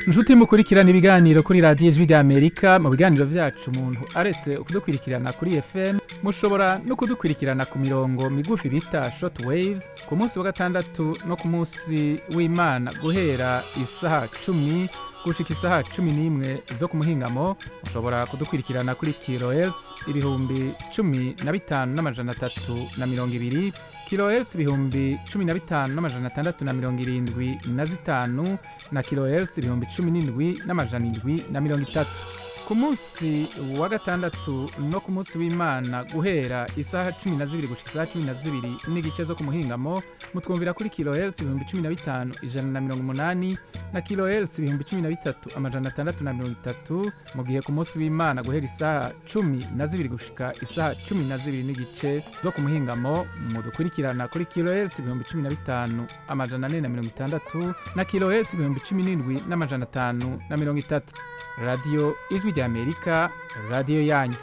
inshuti mukurikirana ibiganiro kuri radiyo ijwi ry'amerika mu biganiro byacu umuntu aretse kudukurikirana kuri fm mushobora no kudukurikirana ku mirongo migufi bita short waves ku munsi wa gatandatu no ku munsi w'imana guhera isaha cumi gushika isaha cumi n'imwe zo ku muhingamo mushobora kudukurikirana kuri kilohertz ibihumbi cumi na bitanu n'amajana atatu na mirongo ibiri kilohertz ibihumbi cumi na bitanu n'amajana atandatu na mirongo irindwi na zitanu na kilohertz ibihumbi cumi n'indwi n'amajana indwi na mirongo itatu ku munsi wa gatandatu no ku munsi w'imana guhera isaha cumi na zibiri gushika isaha cumi na zibiri n'igice zo ku muhingamo mutwumvira kuri kilohertz ibihumbi cumi na bitanu ijana na mirongo umunani na kilohertz ibihumbi cumi na bitatu amajana atandatu na mirongo itatu mu gihe ku munsi w'imana guhera isaha cumi na zibiri gushika isaha cumi na zibiri n'igice zo ku muhingamo mudukurikirana kuri kilohertz ibihumbi cumi na bitanu amajana ane na mirongo itandatu na kilohertz ibihumbi cumi n'indwi n'amajana atanu na mirongo itatu radiyo ijwi ry'amerika radiyo yanyu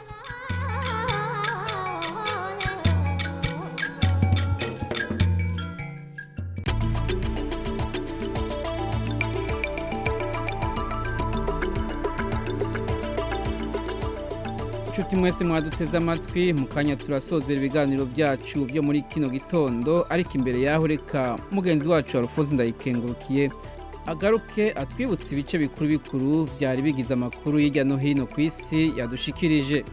inshuti mwese mwaduteze amatwi mu kanya turasozera ibiganiro byacu byo muri kino gitondo ariko imbere yaho reka mugenzi wacu warufoze ndayikengurukiye agaruke atwibutse ibice bikuru bikuru byari bigize amakuru hirya no hino ku isi yadushikirije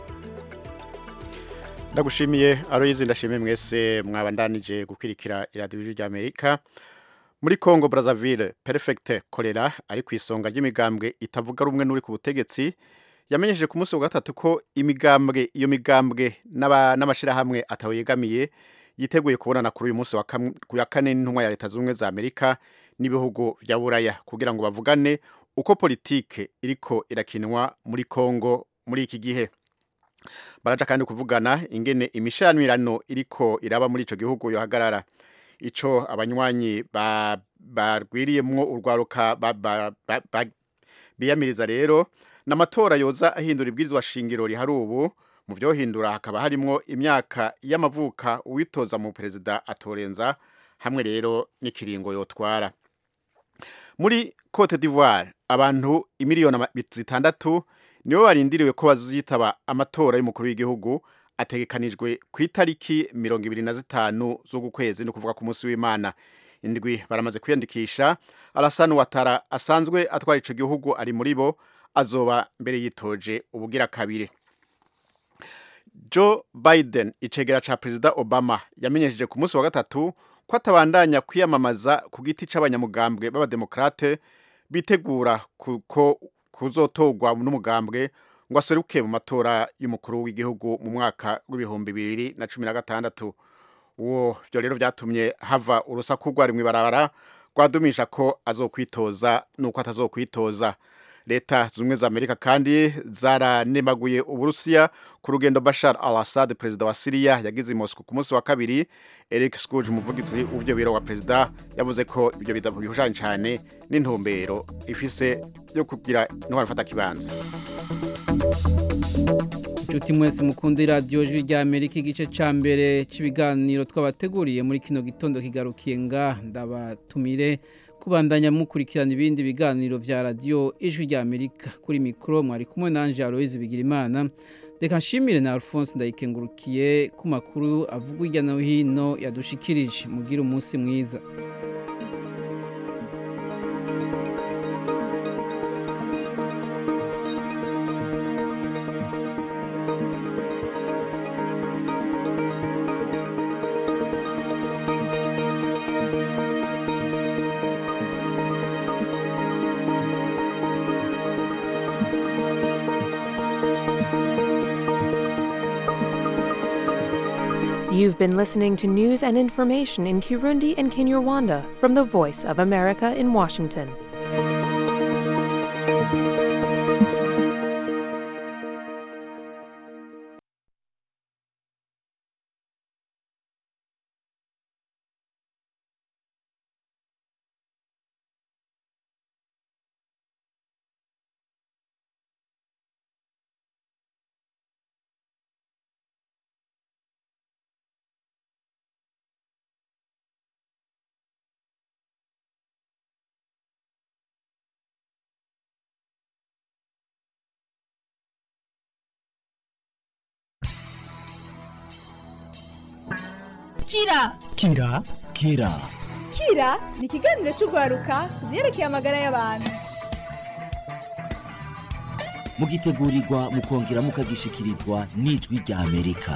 ndagushimiye aroyizi ndashimiye mwese mwabandanije gukwirikira iradiyo ry'amerika muri congo brazzaville perfect kolera ari ku isonga ry'imigambwe itavuga rumwe n'uri ku butegetsi yamenyesheje ku munsi wa gatatu ko imigambwe iyo migambwe n'amashyirahamwe atawegamiye yiteguye kubonana kuri uyu munsi ku ya kane n'intumwa ya leta zunze ubumwe za amerika n'ibihugu bya buraya kugira ngo bavugane uko politike iriko irakinwa muri congo muri iki gihe baraja kandi kuvugana ingene imishanirano iriko iraba muri ico gihugu yohagarara ico abanywanyi barwiriyemwo urwaruka biyamiriza rero n'amatora yoza ahindura ibwirizwa shingiro rihari ubu mu byohindura hakaba harimwo imyaka y'amavuka uwitoza mu perezida atorenza hamwe rero n'ikiringo yotwara muri Cote d'Ivoire abantu imiliyoni zitandatu nibo barindiriwe ko bazitaba amatora y'umukuru w'igihugu ategekanijwe ku itariki mirongo ibiri na zitanu z'uku kwezi ni ukuvuga ku munsi w'imana indwi baramaze kwiyandikisha Alassane Ouattara asanzwe atwara ico gihugu ari muri bo azoba mbere yitoje ubugira kabiri Joe Biden icegera ca perezida Obama yamenyesheje ku munsi wa gatatu ko atabandanya kwiyamamaza ku giti c'abanyamugambwe b'abademokrate bitegura ko kuzotorwa n'umugambwe ngo aseruke mu matora y'umukuru w'igihugu mu mwaka w'ibihumbi bibiri na cumi na gatandatu uwo byo rero byatumye hava urusaku rwari mu ibarabara rwadumisha ko azokwitoza nuko atazokwitoza leta zumwe za amerika kandi zaranemaguye uburusiya ku rugendo bashar al assad perezida wa siriya yagize i moscow ku munsi wa kabiri eric scrooge umuvugizi w'ibyo biro wa perezida yavuze ko ibyo bidahuje cyane n'intumbero ifise yo kugira intwaro ifata kibanza inshuti mwese mukunda iradiyo jwi rya amerika igice cya mbere cy'ibiganiro twabateguriye muri kino gitondo kigarukiye nga ndabatumire kubandanya mukurikirana ibindi biganiro vya radiyo ijwi rya amerika kuri mikoro mwari kumwe nanje aloise bigirimana reka nshimire na alphonse ndayikengurukiye ku makuru avugwa hirya no hino yadushikirije mugire umunsi mwiza You've been listening to news and information in Kirundi and Kinyarwanda from the Voice of America in Washington. kira kira kira kira ni ikiganiro cy'urwaruka ku byerekeye amagara y'abantu mugitegurirwa mukongera mukagishikirizwa n'ijwi rya amerika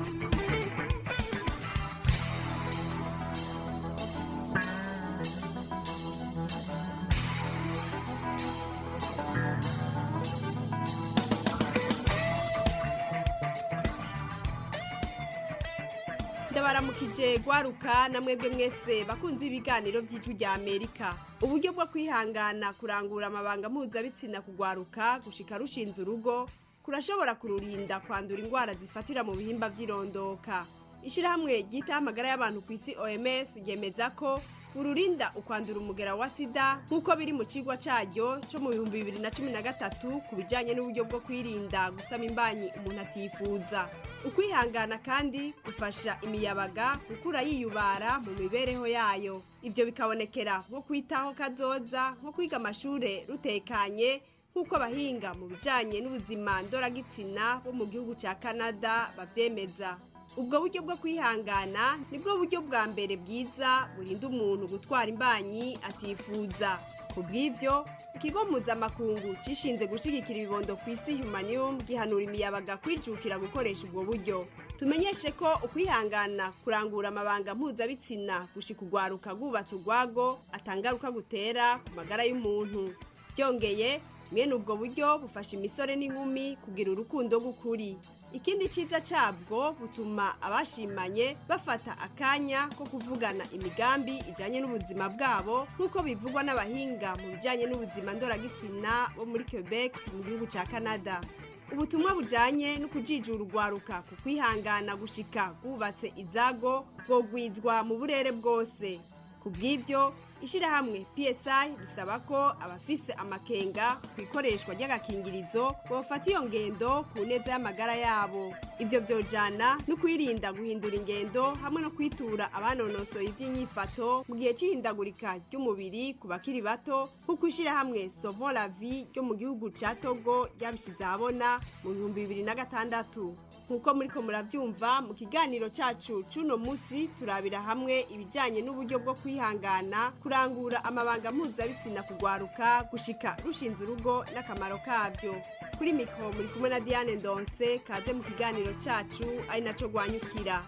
ndabaramukije gwaruka na mwebwe mwese bakunze ibiganiro by'ijwi rya amerika uburyo bwo kwihangana kurangura amabanga mpuzabitsina kugwaruka gushika rushinze urugo kurashobora kururinda kwandura indwara zifatira mu bihimba by'irondoka ishyirahamwe ryitaho amagara y'abantu ku isi oms ryemeza ko ururinda ukwandura umugera wa sida nk'uko biri mu kigwa cyaryo cyo mu bihumbi bibiri na cumi na gatatu ku bijyanye n'uburyo bwo kwirinda gusama imbanyi umuntu atifuza ukwihangana kandi gufasha imiyabaga gukura yiyubara mu mibereho yayo ibyo bikabonekera nko kwitaho kazoza nko kwiga amashuri rutekanye nk'uko abahinga mu bijyanye n'ubuzima ndoragitsina bo mu gihugu cya canada babyemeza ubwo buryo bwo kwihangana nibwo buryo bwa mbere bwiza burinda umuntu gutwara imbanyi atifuza ku bw'ibyo ikigo mpuzamakungu cishinze gushyigikira ibibondo ku isi humaniyumu gihanura imiyabaga kwijukira gukoresha ubwo buryo tumenyeshe ko ukwihangana kurangura amabanga mpuzabitsina gushika urwaruka rwubatse urwago atangaruka gutera ku magara y'umuntu byongeye mwene ubwo buryo bufasha imisore n'inkumi kugira urukundo rw'ukuri ikindi cyiza cyabwo butuma abashimanye bafata akanya ko kuvugana imigambi ijyanye n'ubuzima bwabo nk'uko bivugwa n'abahinga mu bijyanye n'ubuzima ndoragitsina bo muri quebec mu gihugu cya canada ubutumwa bujyanye no kujijura urwaruka ku kwihangana gushika bwubatse izago bwogwizwa mu burere bwose ku bw'ibyo ishyirahamwe psi risaba ko abafise amakenga ku ikoreshwa ry'agakingirizo bafata iyo ngendo ku neza y'amagara yabo ibyo byojana no kwirinda guhindura ingendo hamwe no kwitura abanonosoye iby'inyifato mu gihe cy'ihindagurika ry'umubiri ku bakiri bato nk'uko ishyirahamwe sovo la vie ryo mu gihugu cya togo ryabishyize ahabona mu bihumbi bibiri na gatandatu nk'uko muri ko murabyumva mu kiganiro cyacu cy'uno munsi turabira hamwe ibijyanye n'uburyo bwo kwihangana kurangura amabanga mpuzabitsina kugwaruka gushika rushinze urugo n'akamaro kabyo kuri mikoro muri kumwe na diane ndonse kaze mu kiganiro cyacu ari nacyo rwanyukira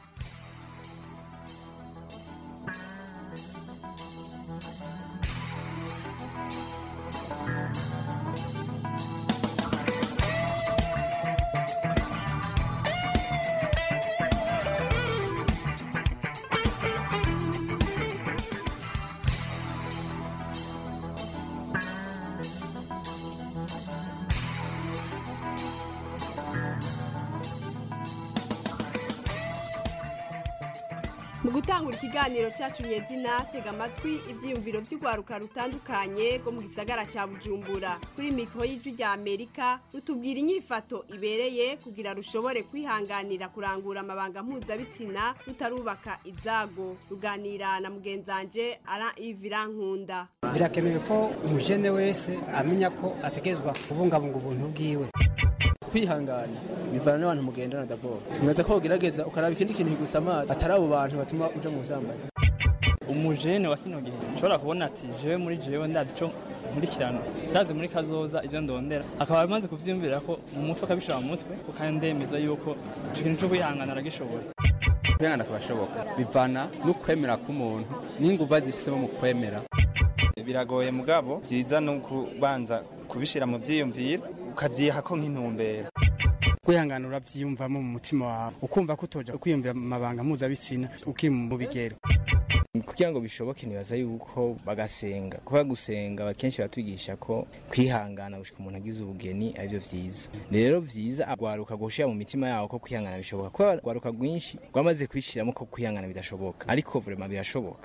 mu gutangura ikiganiro cyacu nyezina tega amatwi ibyiyumviro by'urwaruka rutandukanye rwo mu gisagara cya bujumbura kuri mikoro y'ijwi rya amerika rutubwira inyifato ibereye kugira rushobore kwihanganira kurangura amabanga mpuzabitsina rutarubaka izago ruganira na mugenzanje ara ivira nkunda birakenewe ko umujene wese amenya ko ategerezwa kubungabunga ubuntu bwiwe kwihangana bivana n'abantu mugendana daboro tumeze ko ugerageza ukaraba ikindi kintu kigusa amazi atari abo bantu batuma uja mu busambanyi umujene wa kino gihe ushobora kubona ati jewe muri jewe ndazi ico nkurikirana ndazi muri kazoza ivyo ndondera akaba amaze kuvyiyumvira ko mu mutwe akabishira mu mutwe ukandemeza yuko ico kintu co kwihangana aragishobora kwihangana kurashoboka bivana n'ukwemera k'umuntu n'inguva zifisemo mu kwemera biragoye mugabo byiza ni ukubanza kubishyira mu byiyumviro ukabyiha ko nk'intumbero kwihangana urabyiyumvamo mu mutima wawe ukumva ko utoja kwiyumvira amabanga mpuzabitsina ukiri mu bigero kugira ngo bishoboke nibaza yuko bagasenga kuba gusenga akenshi batwigisha ko kwihangana gushika umuntu agize ubugeni aribyo vyiza rero vyiza agwaruka gushira mu mitima yawo ko kwihangana bishoboka kuko agwaruka rwinshi rwamaze kwishiramo ko kwihangana bidashoboka ariko vrema birashoboka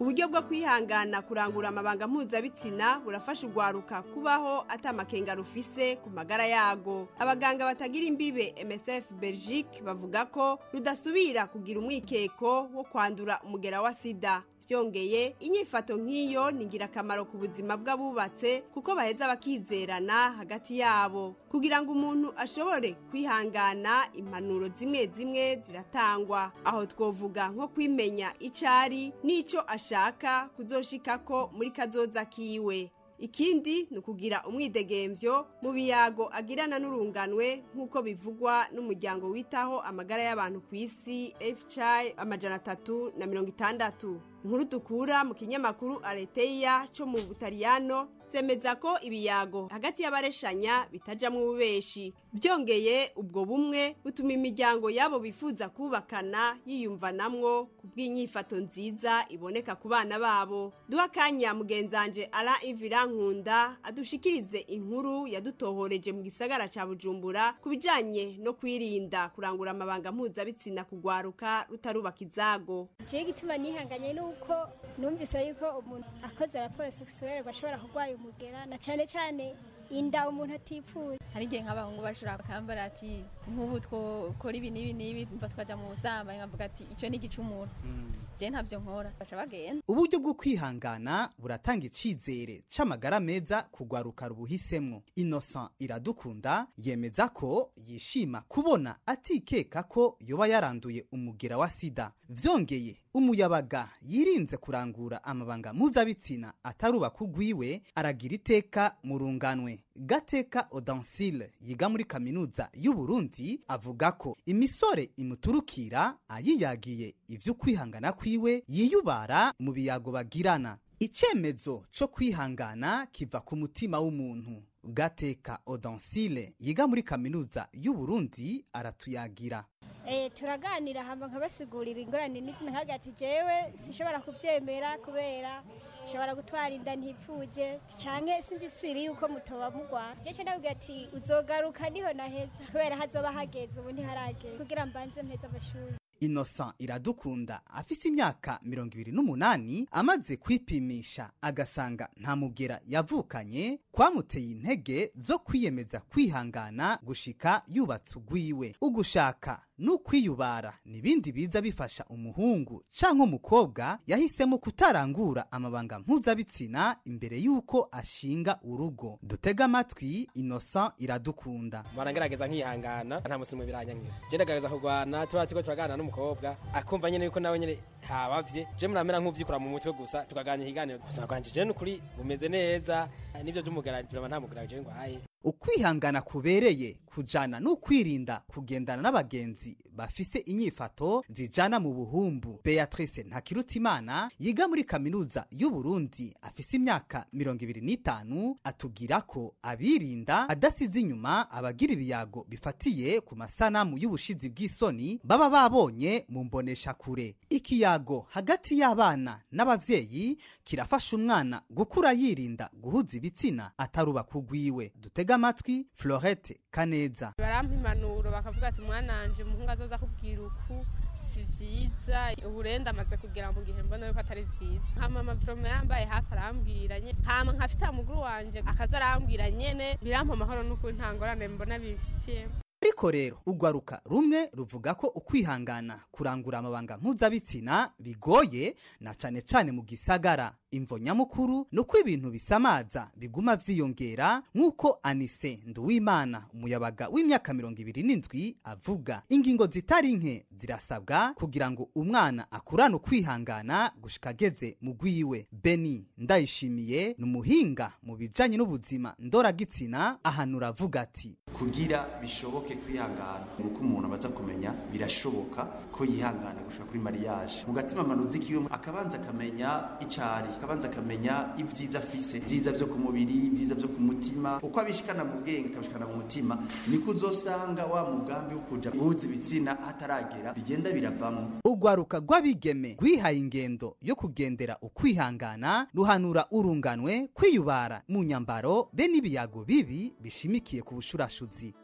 uburyo bwo kwihangana kurangura amabanga mpuzabitsina burafasha urwaruka kubaho atamakenga rufise ku magara yago abaganga batagira imbibe msf belgique bavuga ko rudasubira kugira umwikeko wo kwandura umugera wa sida byongeye inyifato nk'iyo ni ingirakamaro ku buzima bw'abubatse kuko baheza bakizerana hagati yabo kugira ngo umuntu ashobore kwihangana impanuro zimwe zimwe ziratangwa aho twovuga nko kwimenya icyo ari n'icyo ashaka kuzoshikako muri kazoza kiwe ikindi ni ukugira umwidegemvyo mu biyago agirana n'urunganwe nk'uko bivugwa n'umuryango witaho amagara y'abantu ku isi fci amajana atatu na mirongo itandatu inkuru dukura mu kinyamakuru areteya cyo mu butaliyano zemeza ko ibiyago hagati y'abareshanya bitajamwo ububeshi byongeye ubwo bumwe butuma imiryango yabo bifuza kubakana yiyumvanamwo ku bw'inyifato nziza iboneka ku bana babo duha akanya mugenzanje ara ivira nkunda adushikirize inkuru yadutohoreje mu gisagara ca bujumbura ku bijanye no kwirinda kurangura amabanga mpuzabitsina kugwaruka rutarubaka izago jewe igituma nihanganye nuko numvise yuko umuntu akoze raporo sexuelle bashobora kurwara umugera na cane cane inda umuntu atipfuye hari igihe nk'abahungu bashobora bakambara ati nk'ubu twokora ibi n'ibi n'ibi mva twaja mu busambanyi nkavuga ati icyo ni igicumuro je ntabyo nkora baca bagenda uburyo bwo kwihangana buratanga icizere c'amagara meza kugwaruka rubuhisemwo innocent iradukunda yemeza ko yishima kubona atikeka ko yoba yaranduye umugera wa sida vyongeye umuyabaga yirinze kurangura amabanga mpuzabitsina atarubaka ugwiwe aragira iteka mu runganwe gateka odansile yiga muri kaminuza y'uburundi avuga ko imisore imuturukira ayiyagiye ivy'ukwihangana kwiwe yiyubara mu biyago bagirana icemezo co kwihangana kiva ku mutima w'umuntu gateka odansile yiga muri kaminuza y'uburundi aratuyagira Eh, turaganira hamba nkabasigurira ingorane n'izina nkaga ati jewe sishobora kuvyemera kubera nshobora gutwara inda ntipfuje canke sindisiri yuko mutoba mugwa jewe ndabwira ati uzogaruka niho naheza kubera hazoba hageze ubu ntiharageze kugira mbanze mpeze amashuri innocent iradukunda afise imyaka mirongo ibiri n'umunani amaze kwipimisha agasanga nta mugera yavukanye kwamuteye intege zo kwiyemeza kwihangana gushika yubatse ugwiwe ugushaka n'ukwiyubara n'ibindi biza bifasha umuhungu canke umukobwa yahisemo kutarangura amabanga mpuzabitsina imbere y'uko ashinga urugo dutega amatwi innocent iradukunda barangerageza nkihangana nta musimu biranyangira je ndagerageza kurwana tuba turiko turaganira n'umukobwa akumva nyene yuko nawe nyene habavye je muramera nk'uvyikura mu mutwe gusa tukaganira ikiganiro ubuzima bwanje je n'ukuri bumeze neza nivyo vy'umugara vraiment nta mugara jewe ngo haye ukwihangana kubereye kujana n'ukwirinda kugendana n'abagenzi bafise inyifato zijana mu buhumbu beatrice ntakirutimana yiga muri kaminuza y'uburundi afise imyaka mirongo ibiri n'itanu atubwira ko abirinda adasize inyuma abagira ibiyago bifatiye ku masanamu y'ubushizi bw'isoni baba babonye mu mbonesha kure ikiyago hagati y'abana n'abavyeyi kirafasha umwana gukura yirinda guhuza ibitsina atarubaka ugwiwe dutega amatwi florette kaneza barampa impanuro bakavuga ati umwana wanje umuhungu azoza akubwira uku si vyiza uburenda amaze kugera mu gihe mbona yuko atari vyiza hama amavoroma yambaye hafi arambwira nye hama nkafite amuguru wanje akaza arambwira nyene birampa amahoro n'ukuri nta ngorane mbona bifitiyemo ariko rero ugwaruka rumwe ruvuga ko ukwihangana kurangura amabanga mpuzabitsina bigoye na cane cane mu gisagara imvo nyamukuru ni uko ibintu bisamaza biguma vyiyongera nk'uko anise nduwimana umuyabaga w'imyaka mirongo ibiri n'indwi avuga ingingo zitari nke zirasabwa kugira ngo umwana akurane ukwihangana gushika ageze mu gwiwe beni ndayishimiye ni umuhinga mu bijanye n'ubuzima ndoragitsina ahanura avuga ati kugira bishoboke kwihangana nuko umuntu abaza kumenya birashoboka ko yihangana gushika kuri mariage mu gatima manuzi kiwe akabanza akamenya icari akabanza akamenya ibyiza afise ibyiza byo ku mubiri ibyiza byo ku mutima uko abishikana mu bwenge akabishikana mu mutima niko uzosanga wa mugambi wo kuja guhuza ibitsina hataragera bigenda biravamo urwaruka rw'abigeme rwihaye ingendo yo kugendera ukwihangana ruhanura urunganwe kwiyubara mu nyambaro be n'ibiyago bibi bishimikiye ku bushurashuzi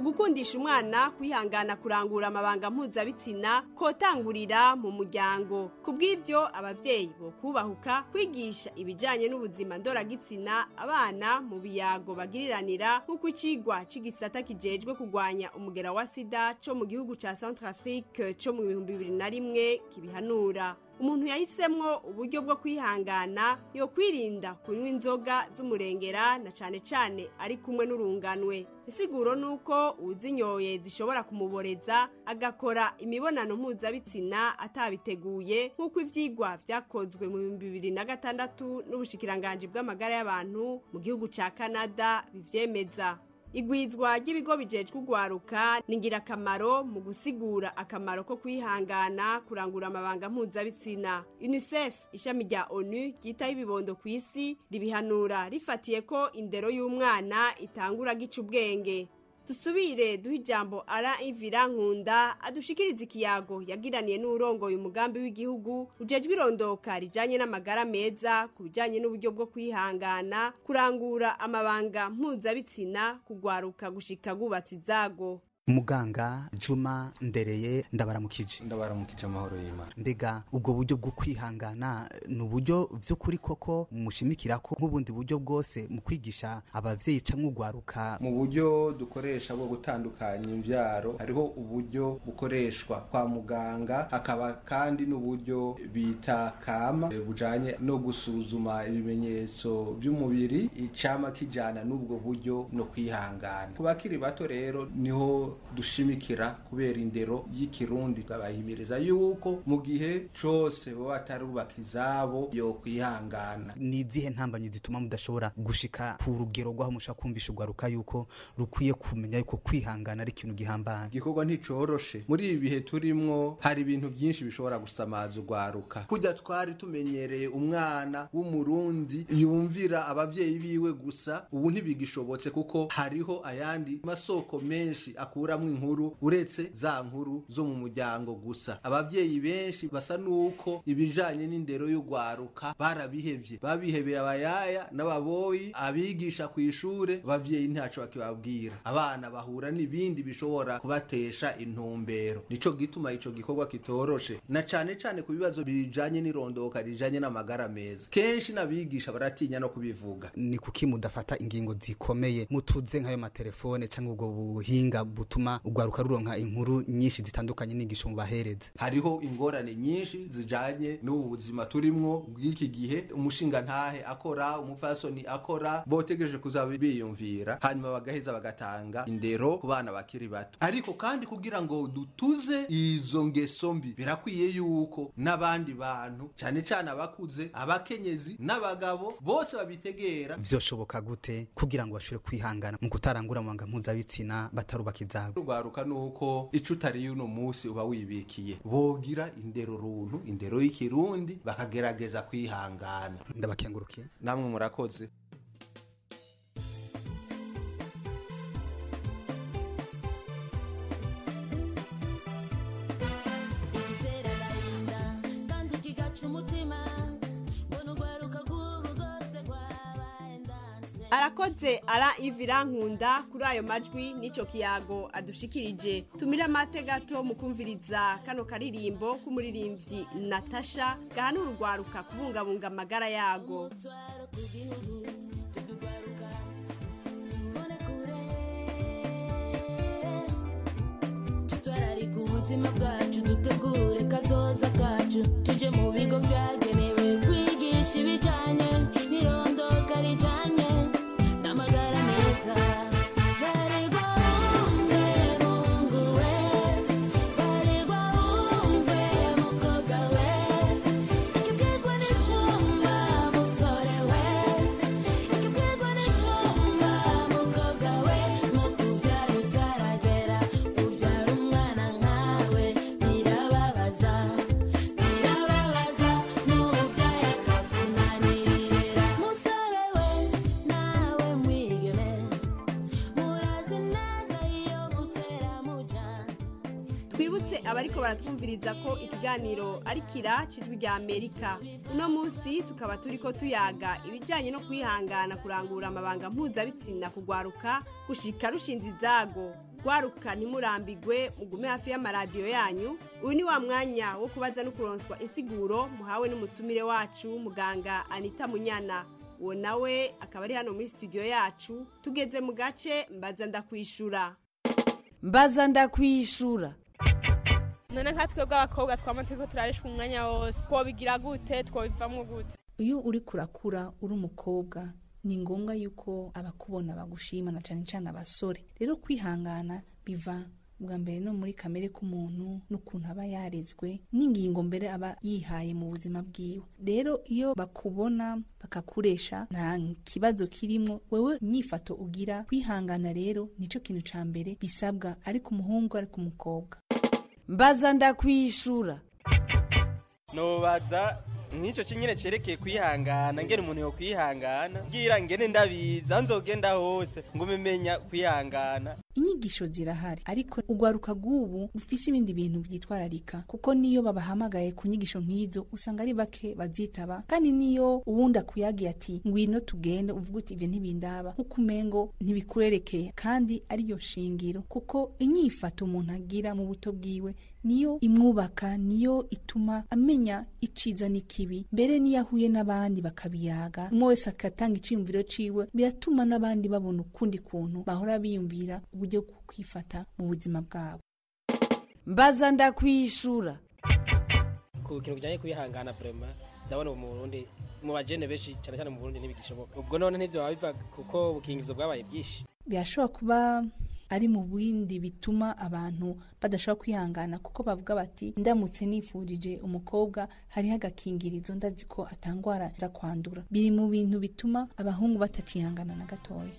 ugukundisha umwana kwihangana kurangura amabanga mpuzabitsina kotangurira mu muryango ku bw'ibyo ababyeyi bo kubahuka kwigisha ibijyanye n'ubuzima ndoragitsina abana mu biyago bagiriranira nk'uko ikigwa cy'igisata kijejwe kurwanya umugera wa sida cyo mu gihugu cya centrafrique cyo mu bihumbi bibiri na rimwe kibihanura umuntu yahisemwo uburyo bwo kwihangana yo kwirinda kunywa inzoga z'umurengera na cane cane ari kumwe n'urunganwe isiguro nuko uzinyoye zishobora kumuboreza agakora imibonano mpuzabitsina atabiteguye nk'uko ivyigwa vyakozwe mu bihumbi bibiri na gatandatu n'ubushikiranganji bw'amagara y'abantu mu gihugu ca canada bivyemeza igwizwa ry'ibigo bijejwe urwaruka ni ingirakamaro mu gusigura akamaro ko kwihangana kurangura amabanga mpuzabitsina unicef ishami rya onu ryitaho ibibondo ku isi ribihanura rifatiye ko indero y'umwana itangura gica ubwenge dusubire duhe ijambo ara ivira nkunda adushikiriza ikiyago yagiraniye n'urongoye umugambi w'igihugu ujejwe irondoka rijanye n'amagara meza ku bijanye n'uburyo bwo kwihangana kurangura amabanga mpuzabitsina kugwaruka gushika gubatsa izago muganga juma ndereye ndabaramukije ndabaramukije amahoro y'imana mbega ubwo buryo bwo kwihangana ni uburyo by'ukuri koko mushimikira ko nk'ubundi buryo bwose mu kwigisha abavyeyi canke urwaruka mu buryo dukoresha bwo gutandukanya imvyaro hariho uburyo bukoreshwa kwa muganga hakaba kandi n'uburyo bita kama eh, bujanye no gusuzuma ibimenyetso by'umubiri icama kijana n'ubwo buryo no kwihangana ku bakiri bato rero niho dushimikira kubera indero y'ikirundi twabahimiriza yuko mu gihe cose baba batarubaka izabo yo kwihangana ni izihe ntambanyi zituma mudashobora gushika ku rugero rw'aho mushaka kumvisha urwaruka yuko rukwiye kumenya yuko kwihangana ari ikintu gihambaye igikorwa nticoroshe muri ibi bihe turimwo hari ibintu byinshi bishobora gusamaza urwaruka kujya twari tumenyereye umwana w'umurundi yumvira abavyeyi biwe gusa ubu ntibigishobotse kuko hariho ayandi masoko menshi akuramwo inkuru uretse za nkuru zo mu muryango gusa abavyeyi benshi basa nuko ibijanye n'indero y'urwaruka barabihevye babihebeye abayaya n'ababoyi abigisha ku ishure abavyeyi ntaco bakibabwira abana bahura n'ibindi bishobora kubatesha intumbero nico gituma ico gikorwa kitoroshe na cane cane ku bibazo bijanye n'irondoka rijanye n'amagara meza kenshi n'abigisha baratinya no kubivuga ni kuki mudafata ingingo zikomeye mutuze nk'ayo matelefone cyangwa ubwo buhinga butuma urwaruka ruronka inkuru nyinshi zitandukanye n'inyigisho mubahereza hariho ingorane nyinshi zijanye n'ubu buzima turimwo bw'iki gihe umushinga ntahe akora umupfasoni akora botegereje kuzaba biyumvira hanyuma bagaheza bagatanga indero ku bana bakiri bato ariko kandi kugira ngo dutuze izo ngeso mbi birakwiye yuko n'abandi bantu cyane cyane abakuze abakenyezi n'abagabo bose babitegera vyoshoboka gute kugira ngo bashobore kwihangana mu kutarangura amabanga mpuzabitsina batarubaka izabo urwaruka nuko ico utariye uno musi uba wibikiye bogira indero runtu indero y'ikirundi bakagerageza kwihangana ndabakengurukiye namwe murakoze igitera agahinda kandi kigaca umutima mbona urwaruka rw'ubu rwose rwabaye ndanse arakoze ara ivira nkunda kuri ayo majwi n'icyo kiyago adushikirije tumire amate gato mu kumviriza kano karirimbo k'umuririmbyi natasha gahanura urwaruka kubungabunga amagara yago tutwararika ubuzima bwacu dutegure kazoza kacu tuje mu bigo byagenewe kwigisha ibijyanye n'irondoka rijyanye n'amagara meza baregwa wumve mungu we baregwa wumve mukobwa we ikibwirwa n'icyumba musore we ikibwirwa n'icyumba mukobwa we nko kubyara utaragera ubyara umwana nkawe birababaza birababaza n'ubyaye akakunanirira musore we nawe mwigeme murazi neza iyo mutera muja twibutse abariko baratwumviriza ko ikiganiro ari kira cijwi rya amerika uno munsi tukaba turiko tuyaga ibijanye no kwihangana kurangura amabanga mpuzabitsina kugwaruka gushika rushinze izago gwaruka ntimurambigwe mugume hafi y'amaradiyo yanyu uyu ni wa mwanya wo kubaza no kuronswa insiguro muhawe n'umutumire wacu muganga anita munyana uwo nawe akaba ari hano muri studio yacu tugeze mu gace mbaza ndakwishura mbaza ndakwishura none nka twebwe abakobwa twama turiko turarishwa umwanya wose twobigira gute twobivamwo gute iyo uri kurakura uri umukobwa ni ngombwa yuko abakubona bagushima na cyane cyane abasore rero kwihangana biva bwa mbere no muri kamere k'umuntu n'ukuntu aba yarezwe n'ingingo mbere aba yihaye mu buzima bwiwe rero iyo bakubona bakakuresha nta kibazo kirimo wewe nyifato ugira kwihangana rero nicyo kintu cya mbere bisabwa ariko umuhungu ariko umukobwa mbaza ndakwishura nobaza nk'icyo kinyine cyerekeye kwihangana ngene umuntu yo kwihangana bwira ngene ndabiza nzogenda hose ngo umemenya kwihangana inyigisho zirahari ariko urwaruka rw'ubu rufise ibindi bintu byitwararika kuko niyo babahamagaye ku nyigisho nk'izo usanga ari bake bazitaba kandi niyo uwundi akuyagiye ati ngwino tugende uvuga uti ivyo ntibindaba nk'uko umengo ntibikurerekeye kandi ariyo shingiro kuko inyifato umuntu agira mu buto bwiwe niyo imwubaka niyo ituma amenya iciza n'ikibi mbere niyo ahuye n'abandi bakabiyaga umwe wese agatanga iciyumviro ciwe biratuma n'abandi babona ukundi kuntu bahora biyumvira uburyo bwo kwifata mu buzima bwabo mbaza ndakwishura ku kintu kijanye kwihangana vraiment ndabona ubu mu Burundi mu bajene benshi cyane cyane mu Burundi ntibigishoboka ubwo none ntivyo biva kuko ubukingizo bwabaye bwinshi birashobora kuba ari mu bindi bituma abantu badashobora kwihangana kuko bavuga bati ndamutse nifurije umukobwa hariho agakingirizo ndazi ko atangwara za kwandura biri mu bintu bituma abahungu batacihangana na gatoya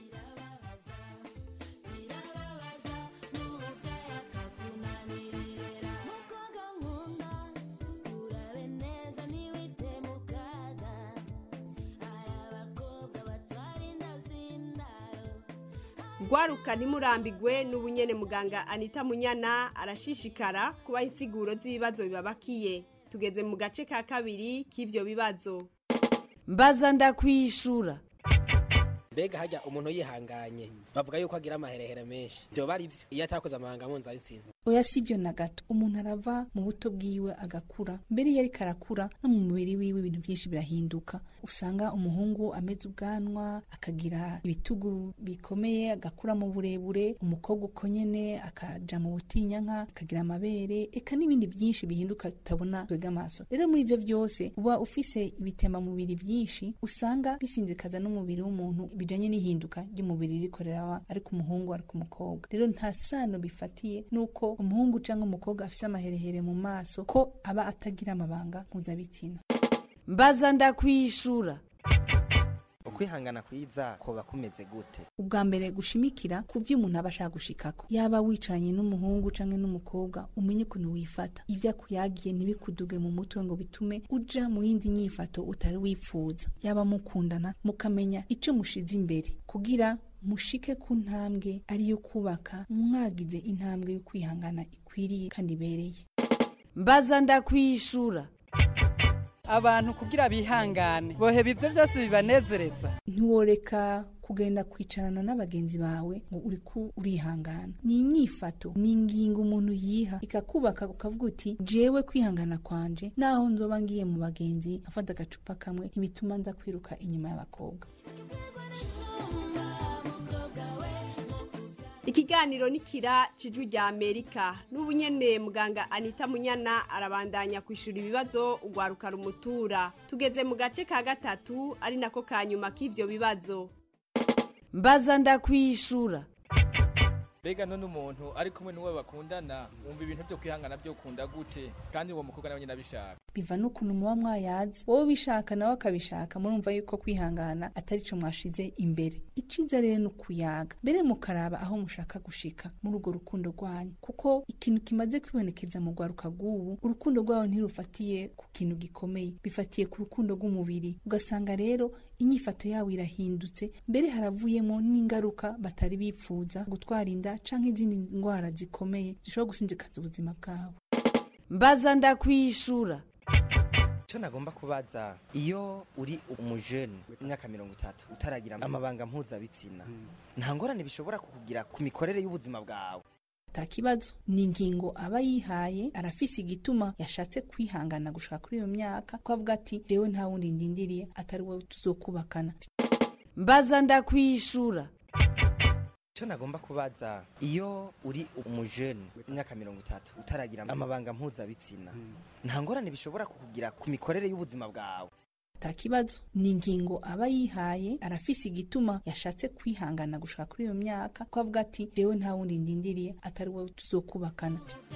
gwaruka ntimurambigwe n'ubunyene muganga anita munyana arashishikara kubaha insiguro z'ibibazo bibabakiye tugeze mu gace ka kabiri k'ivyo bibazo mbaza ndakwishura mbega hajya umuntu yihanganye bavuga yuko agira amaherehere menshi vyoba ari vyo iyo atakoze amahanga mpuzabitsina oya si byo na gato umuntu arava mu buto bwiwe agakura mbere iyo ariko arakura no mu mubiri wiwe ibintu byinshi birahinduka usanga umuhungu ameze ubwanwa akagira ibitugu bikomeye agakura mu burebure umukobwa uko nyene akaja mu butinyanka akagira amabere eka n'ibindi byinshi bihinduka tutabona twega amaso rero muri ivyo byose uba ufise ibitembamubiri byinshi usanga bisinzikaza n'umubiri w'umuntu bijanye n'ihinduka ry'umubiri rikorera ariko umuhungu ariko umukobwa rero nta sano bifatiye nuko umuhungu cyangwa umukobwa afise amaherehere mu maso ko aba atagira amabanga mpuzabitsina mbaza ndakwishura ukwihangana kwiza koba kumeze gute ubwa mbere gushimikira ku byo umuntu aba ashaka gushikako yaba wicaranye n'umuhungu canke n'umukobwa umenye ukuntu wifata ivyo akuyagiye ntibikuduge mu mutwe ngo bitume uja mu yindi nyifato utari wifuza yaba mukundana mukamenya ico mushize imbere kugira mushike ku ntambwe ariyo kubaka mwagize intambwe yo kwihangana ikwiriye kandi ibereye mbaza ndakwishura abantu kugira bihangane boheba ivyo byose bibanezereza ntiworeka kugenda kwicarana n'abagenzi bawe ngo uri ku urihangana ni inyifato ni ingingo umuntu yiha ikakubaka ukavuga uti jewe kwihangana kwanje naho nzoba ngiye mu bagenzi afata agacupa kamwe ntibituma nza kwiruka inyuma y'abakobwa ikiganiro nikira cijwi rya amerika n'ubu nyene muganga anita munyana arabandanya kwishura ibibazo ugwaruka rumutura tugeze mu gace ka gatatu ari nako ka nyuma k'ivyo bibazo mbaza ndakwishura mbega none umuntu ari kumwe n'uwo bakundana wumva ibintu byo kwihangana byo ukunda gute kandi uwo mukobwa nawe nyine abishaka biva n'ukuntu muba mwayazi wowe ubishaka nawe akabishaka murumva yuko kwihangana atari cyo mwashize imbere iciza rero ni ukuyaga mbere mukaraba aho mushaka gushika muri urwo rukundo rwanyu kuko ikintu kimaze kwibonekeza mu rwaruka rw'ubu urukundo rwawe ntirufatiye ku kintu gikomeye bifatiye ku rukundo rw'umubiri ugasanga rero inyifato yawe irahindutse mbere haravuyemo n'ingaruka batari bipfuza gutwara inda canke izindi ndwara zikomeye zishobora gusinzikaza ubuzima bwabo mbaza ndakwishura icyo nagomba kubaza iyo uri umujene imyaka mirongo itatu utaragira amabanga mpuzabitsina nta ngorane bishobora kukugira ku mikorere y'ubuzima bwawe ata kibazo ni ingingo aba yihaye arafise igituma yashatse kwihangana gushaka kuri iyo myaka ko avuga ati rewe nta wundi ndindiriye atari wowe tuzokubakana mbaza ndakwishura icyo nagomba kubaza iyo uri umujene imyaka mirongo itatu utaragira amabanga mpuzabitsina nta ngorane bishobora kukugira ku mikorere y'ubuzima bwawe ata kibazo ni ingingo aba yihaye arafise igituma yashatse kwihangana gushaka kuri iyo myaka ko avuga ati rewe nta wundi ndindiriye atari wowe tuzokubakana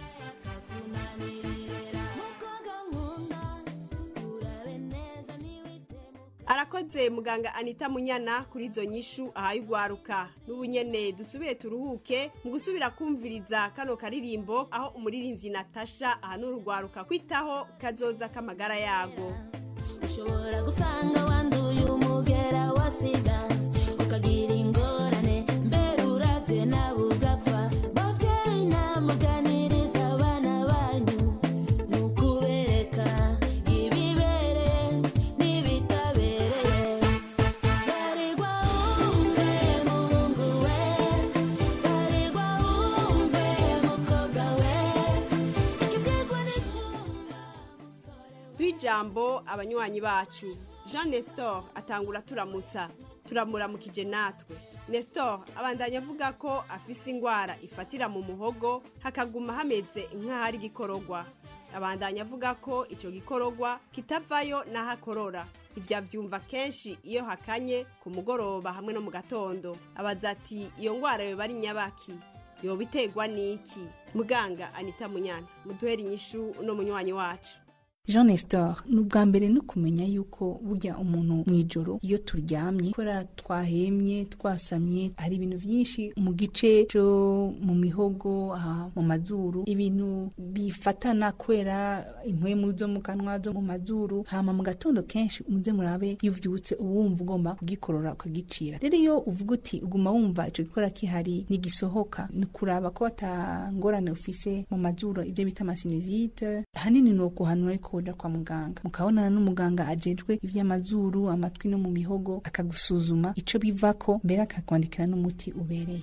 arakoze muganga anita munyana kuri izo nyishu ahaye ugwaruka n'ubu nyene dusubire turuhuke mu gusubira kumviriza kano karirimbo aho umuririmbyi natasha ahanura urwaruka kwitaho kazoza k'amagara yago ushobora gusanga wanduye umugera wa sida ukagira ingorane mbere uravye nawe ugapfa bavyeyi namuganiriza abana banyu ni ukubereka ibibereye n'ibitabereye baregwa wumve muhungu we baregwa wumve mukobwa we ikibwirwa n'icumba rw'ijambo abanywanyi bacu jean nestor atangura turamutsa turamuramukije natwe nestor abandanya avuga ko afise ingwara ifatira mu muhogo hakaguma hameze nk'ahari igikororwa abandanya avuga ko ico gikororwa kitavayo n'aho akorora ibyo avyumva kenshi iyo hakanye ku mugoroba hamwe no mu gatondo abaza ati iyo ngwara yoba ari nyabaki yoba iterwa n'iki muganga anita munyana muduhere inyishu uno munywanyi wacu jean nestor ni ubwa mbere no kumenya yuko burya umuntu mu ijoro iyo turyamye kubera twahemye twasamye hari ibintu byinshi mu gice cyo mu mihogo aha mu mazuru ibintu bifatana kubera impwemu zo mu kanwa zo mu mazuru hama mu gatondo kenshi umuze murabe iyo uvyutse uba wumva ugomba kugikorora ukagicira rero iyo uvuga uti uguma wumva ico gikora kihari nigisohoka ni kuraba ko batangorane ufise mu mazuru ibyo bita amasinizite hanini ni ukuhanura ariko uja kwa muganga mukabonana n'umuganga ajejwe ivy'amazuru amatwi no mu mihogo akagusuzuma ico bivako mbere akakwandikira n'umuti ubereye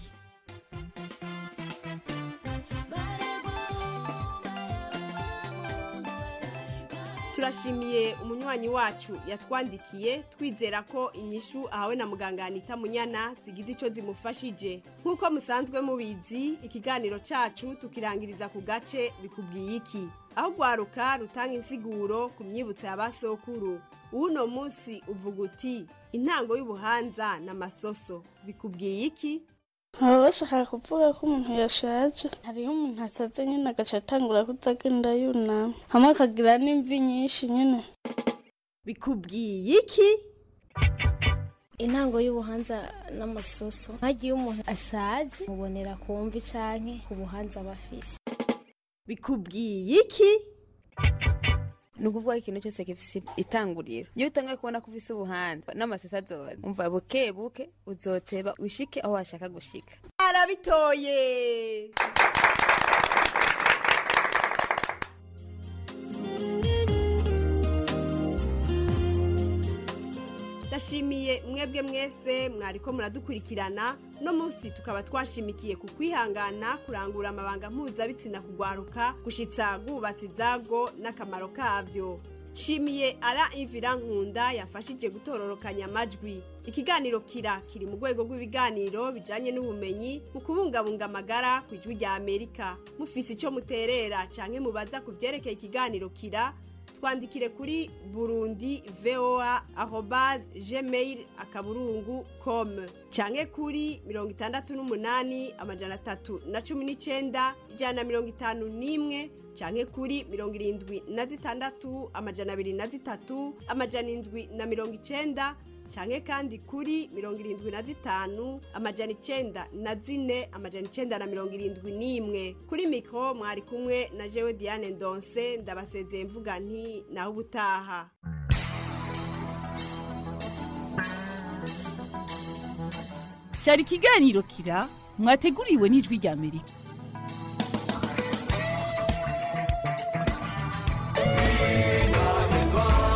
turashimiye umunywanyi wacu yatwandikiye twizera ko inyishu ahawe na muganga anita munyana zigize ico zimufashije nk'uko musanzwe mubizi ikiganiro cacu tukirangiriza ku gace bikubwiye iki aho rwaruka rutanga insiguro ku myibutso ya basokuru uwuno munsi uvuga uti intango y'ubuhanza n'amasoso bikubwiye iki baba bashaka kuvuga ko umuntu yashaje hariho umuntu asaze nyine agaca atangura kutagenda yunama hamwe akagira n'imvi nyinshi nyine bikubwiye iki intango y'ubuhanza n'amasoso nk'agiye umuntu ashaje mubonera ku mvi canke ku buhanza aba afise bikubwiye iki ni ukuvuga ko ikintu cyose gifise itanguriro iyo utangaye kubona ko ufise ubuhanga n'amasosa azoza umva buke buke uzoteba ushike aho washaka gushika arabitoye ndashimiye mwebwe mwese mwariko muradukurikirana no munsi tukaba twashimikiye ku kwihangana kurangura amabanga mpuzabitsina kugwaruka gushitsa gubatse izago n'akamaro kavyo shimiye ara imvira nkunda yafashije gutororokanya amajwi ikiganiro kira kiri mu rwego rw'ibiganiro bijanye n'ubumenyi mu kubungabunga amagara ku ijwi rya amerika mufise ico muterera canke mubaza ku vyerekeye ikiganiro kira twandikire kuri burundi voa arobase gmail akaburungu com canke kuri mirongo itandatu n'umunani amajana atatu na cumi n'icenda ijana na mirongo itanu n'imwe canke kuri mirongo irindwi na zitandatu amajana abiri na zitatu amajana indwi na mirongo icenda canke kandi kuri mirongo irindwi na zitanu amajana icenda na zine amajana icenda na mirongo irindwi n'imwe kuri mikro mwari kumwe na jewe diane ndonse ndabasezeye mvuga nti naho ubutaha cyari ikiganiro kira mwateguriwe n'ijwi rya amerika Bye.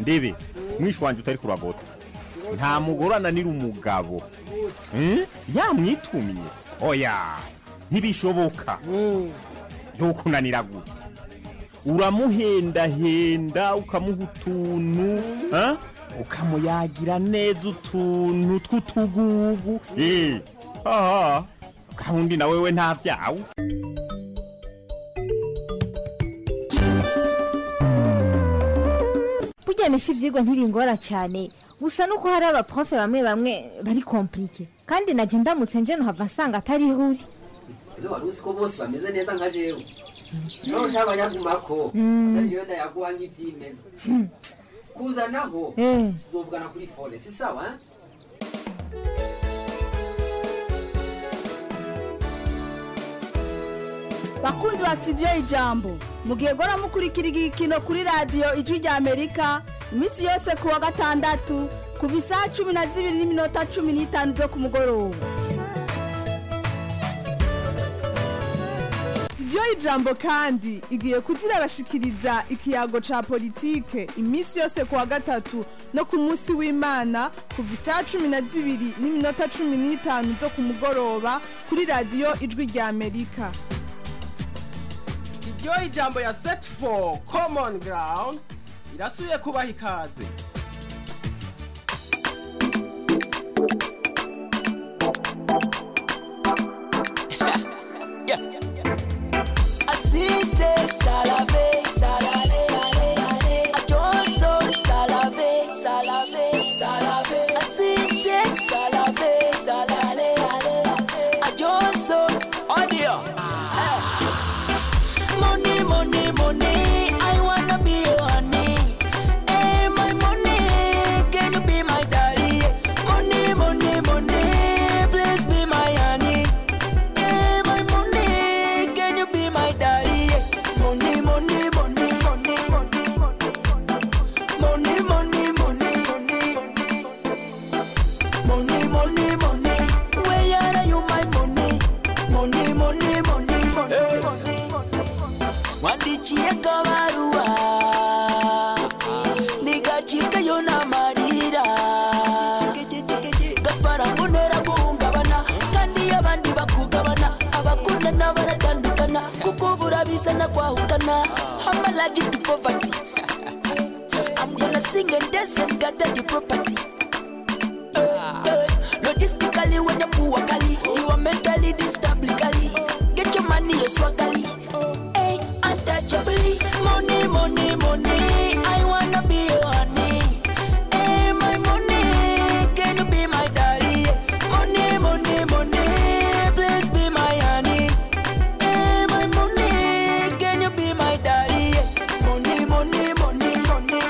ndebe mwishi wanje utari kuragota nta mugore ananira umugabo Hmm? yamwitumye oya ntibishoboka yokunanira gute uramuhendahenda ukamuha utuntu ha? ukamuyagira neza utuntu tw'utugugu Eh, aha kandi na wewe nta byawe burya misi ibyigwa ntibingora cyane gusa nuko hari abaprofe bamwe bamwe bari komplike kandi najya ndamutse nje nuhava nsanga atari ihuri Ese wari uzi ko bose bameze neza nka jewe niba ushaka abanyagumako Mm. ariyo ndayaguha nk'ibyimeza kuzanaho Eh. uzovugana kuri fone si sawa eh? bakunzi ba sitidiyo ijambo mugihe gora mukurikira igikino kuri radiyo ijwi rya amerika iminsi yose ku wa gatandatu kuva isaha cumi na zibiri n'iminota cumi n'itanu zo ku mugoroba sitidiyo y'ijambo kandi igiye kuzirabashikiriza ikiyago ca politike iminsi yose ku wa gatatu no ku munsi w'imana kuva isaha cumi na zibiri n'iminota cumi n'itanu zo ku mugoroba kuri radiyo ijwi rya amerika iryo ijambo ya set for common ground irasubiye kubaha ikaze Asite, salave, salave, Atonso, salave, salave, salave. Asite, salave, salave, Atonso, audio. Money, money, money, I wanna be your honey. Hey, my money, can you be my daddy? Money, money, money, please be my honey. Hey, my money, can you be my daddy? Money, money, money, money, money, money, money, money, money, money. Where are you, my money? Money, money, money, money. Wandichiye kabarua nigacikayo n'amarira gafaranga untera guhungabana kandi abandi bakugabana abakundana baratandukana kuko burabizana kwahukana I'm allergic to poverty I'm gonna sing and dance and gather the property Eh, eh, Logistically when you poor kali You are mentally distablically Get your money, you swagally Hey, untouchably Money, money, money I wanna be your honey Hey, my money Can you be my daddy? Money, money, money Please be my honey Hey, my money Can you be my daddy? Money, money, money, money,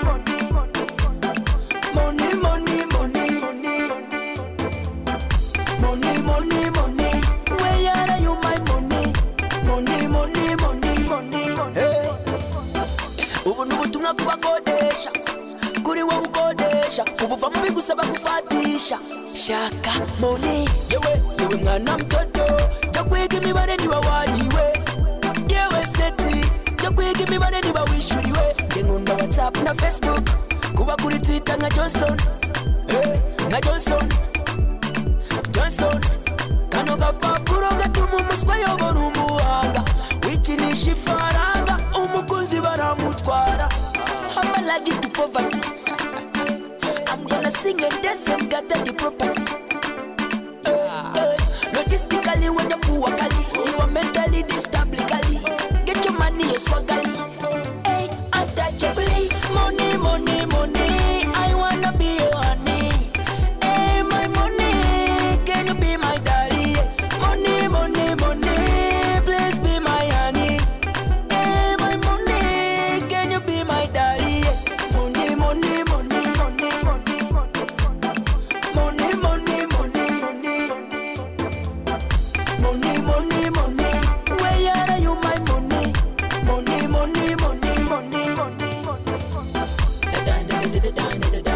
money, money, money, money, money, money. Where are you, my money? Money, money, money, money. Hey. ubu ni ubutumwa kubakodesha kuri wowe ukodesha ubuva mu bigusaba gufatisha shaka moni yewe yewe mwana mtoto jya kwiga imibare niba wariwe yewe seti jya kwiga imibare niba wishyuriwe njye nkunda whatsapp na facebook kuba kuri twitter nka johnson hey, nka johnson johnson kano gapapuro gatuma umuswa ayobora umuhanga wikinisha ifaranga umukunzi baramutwara I'm allergic to poverty I'm gonna sing and dance and gather the property Eh, eh, Logistically when you poor kali You are mentally distablically Get your money, you swagally Hey, untouchably Money, money, money I wanna be your honey Hey, my money Can you be my daddy? Money, money, money Please be my honey Hey, my money Can you be my daddy? Money, money, money, money, money, money, money, money, money, money. Where are you, my money? Money, money, money, money, money.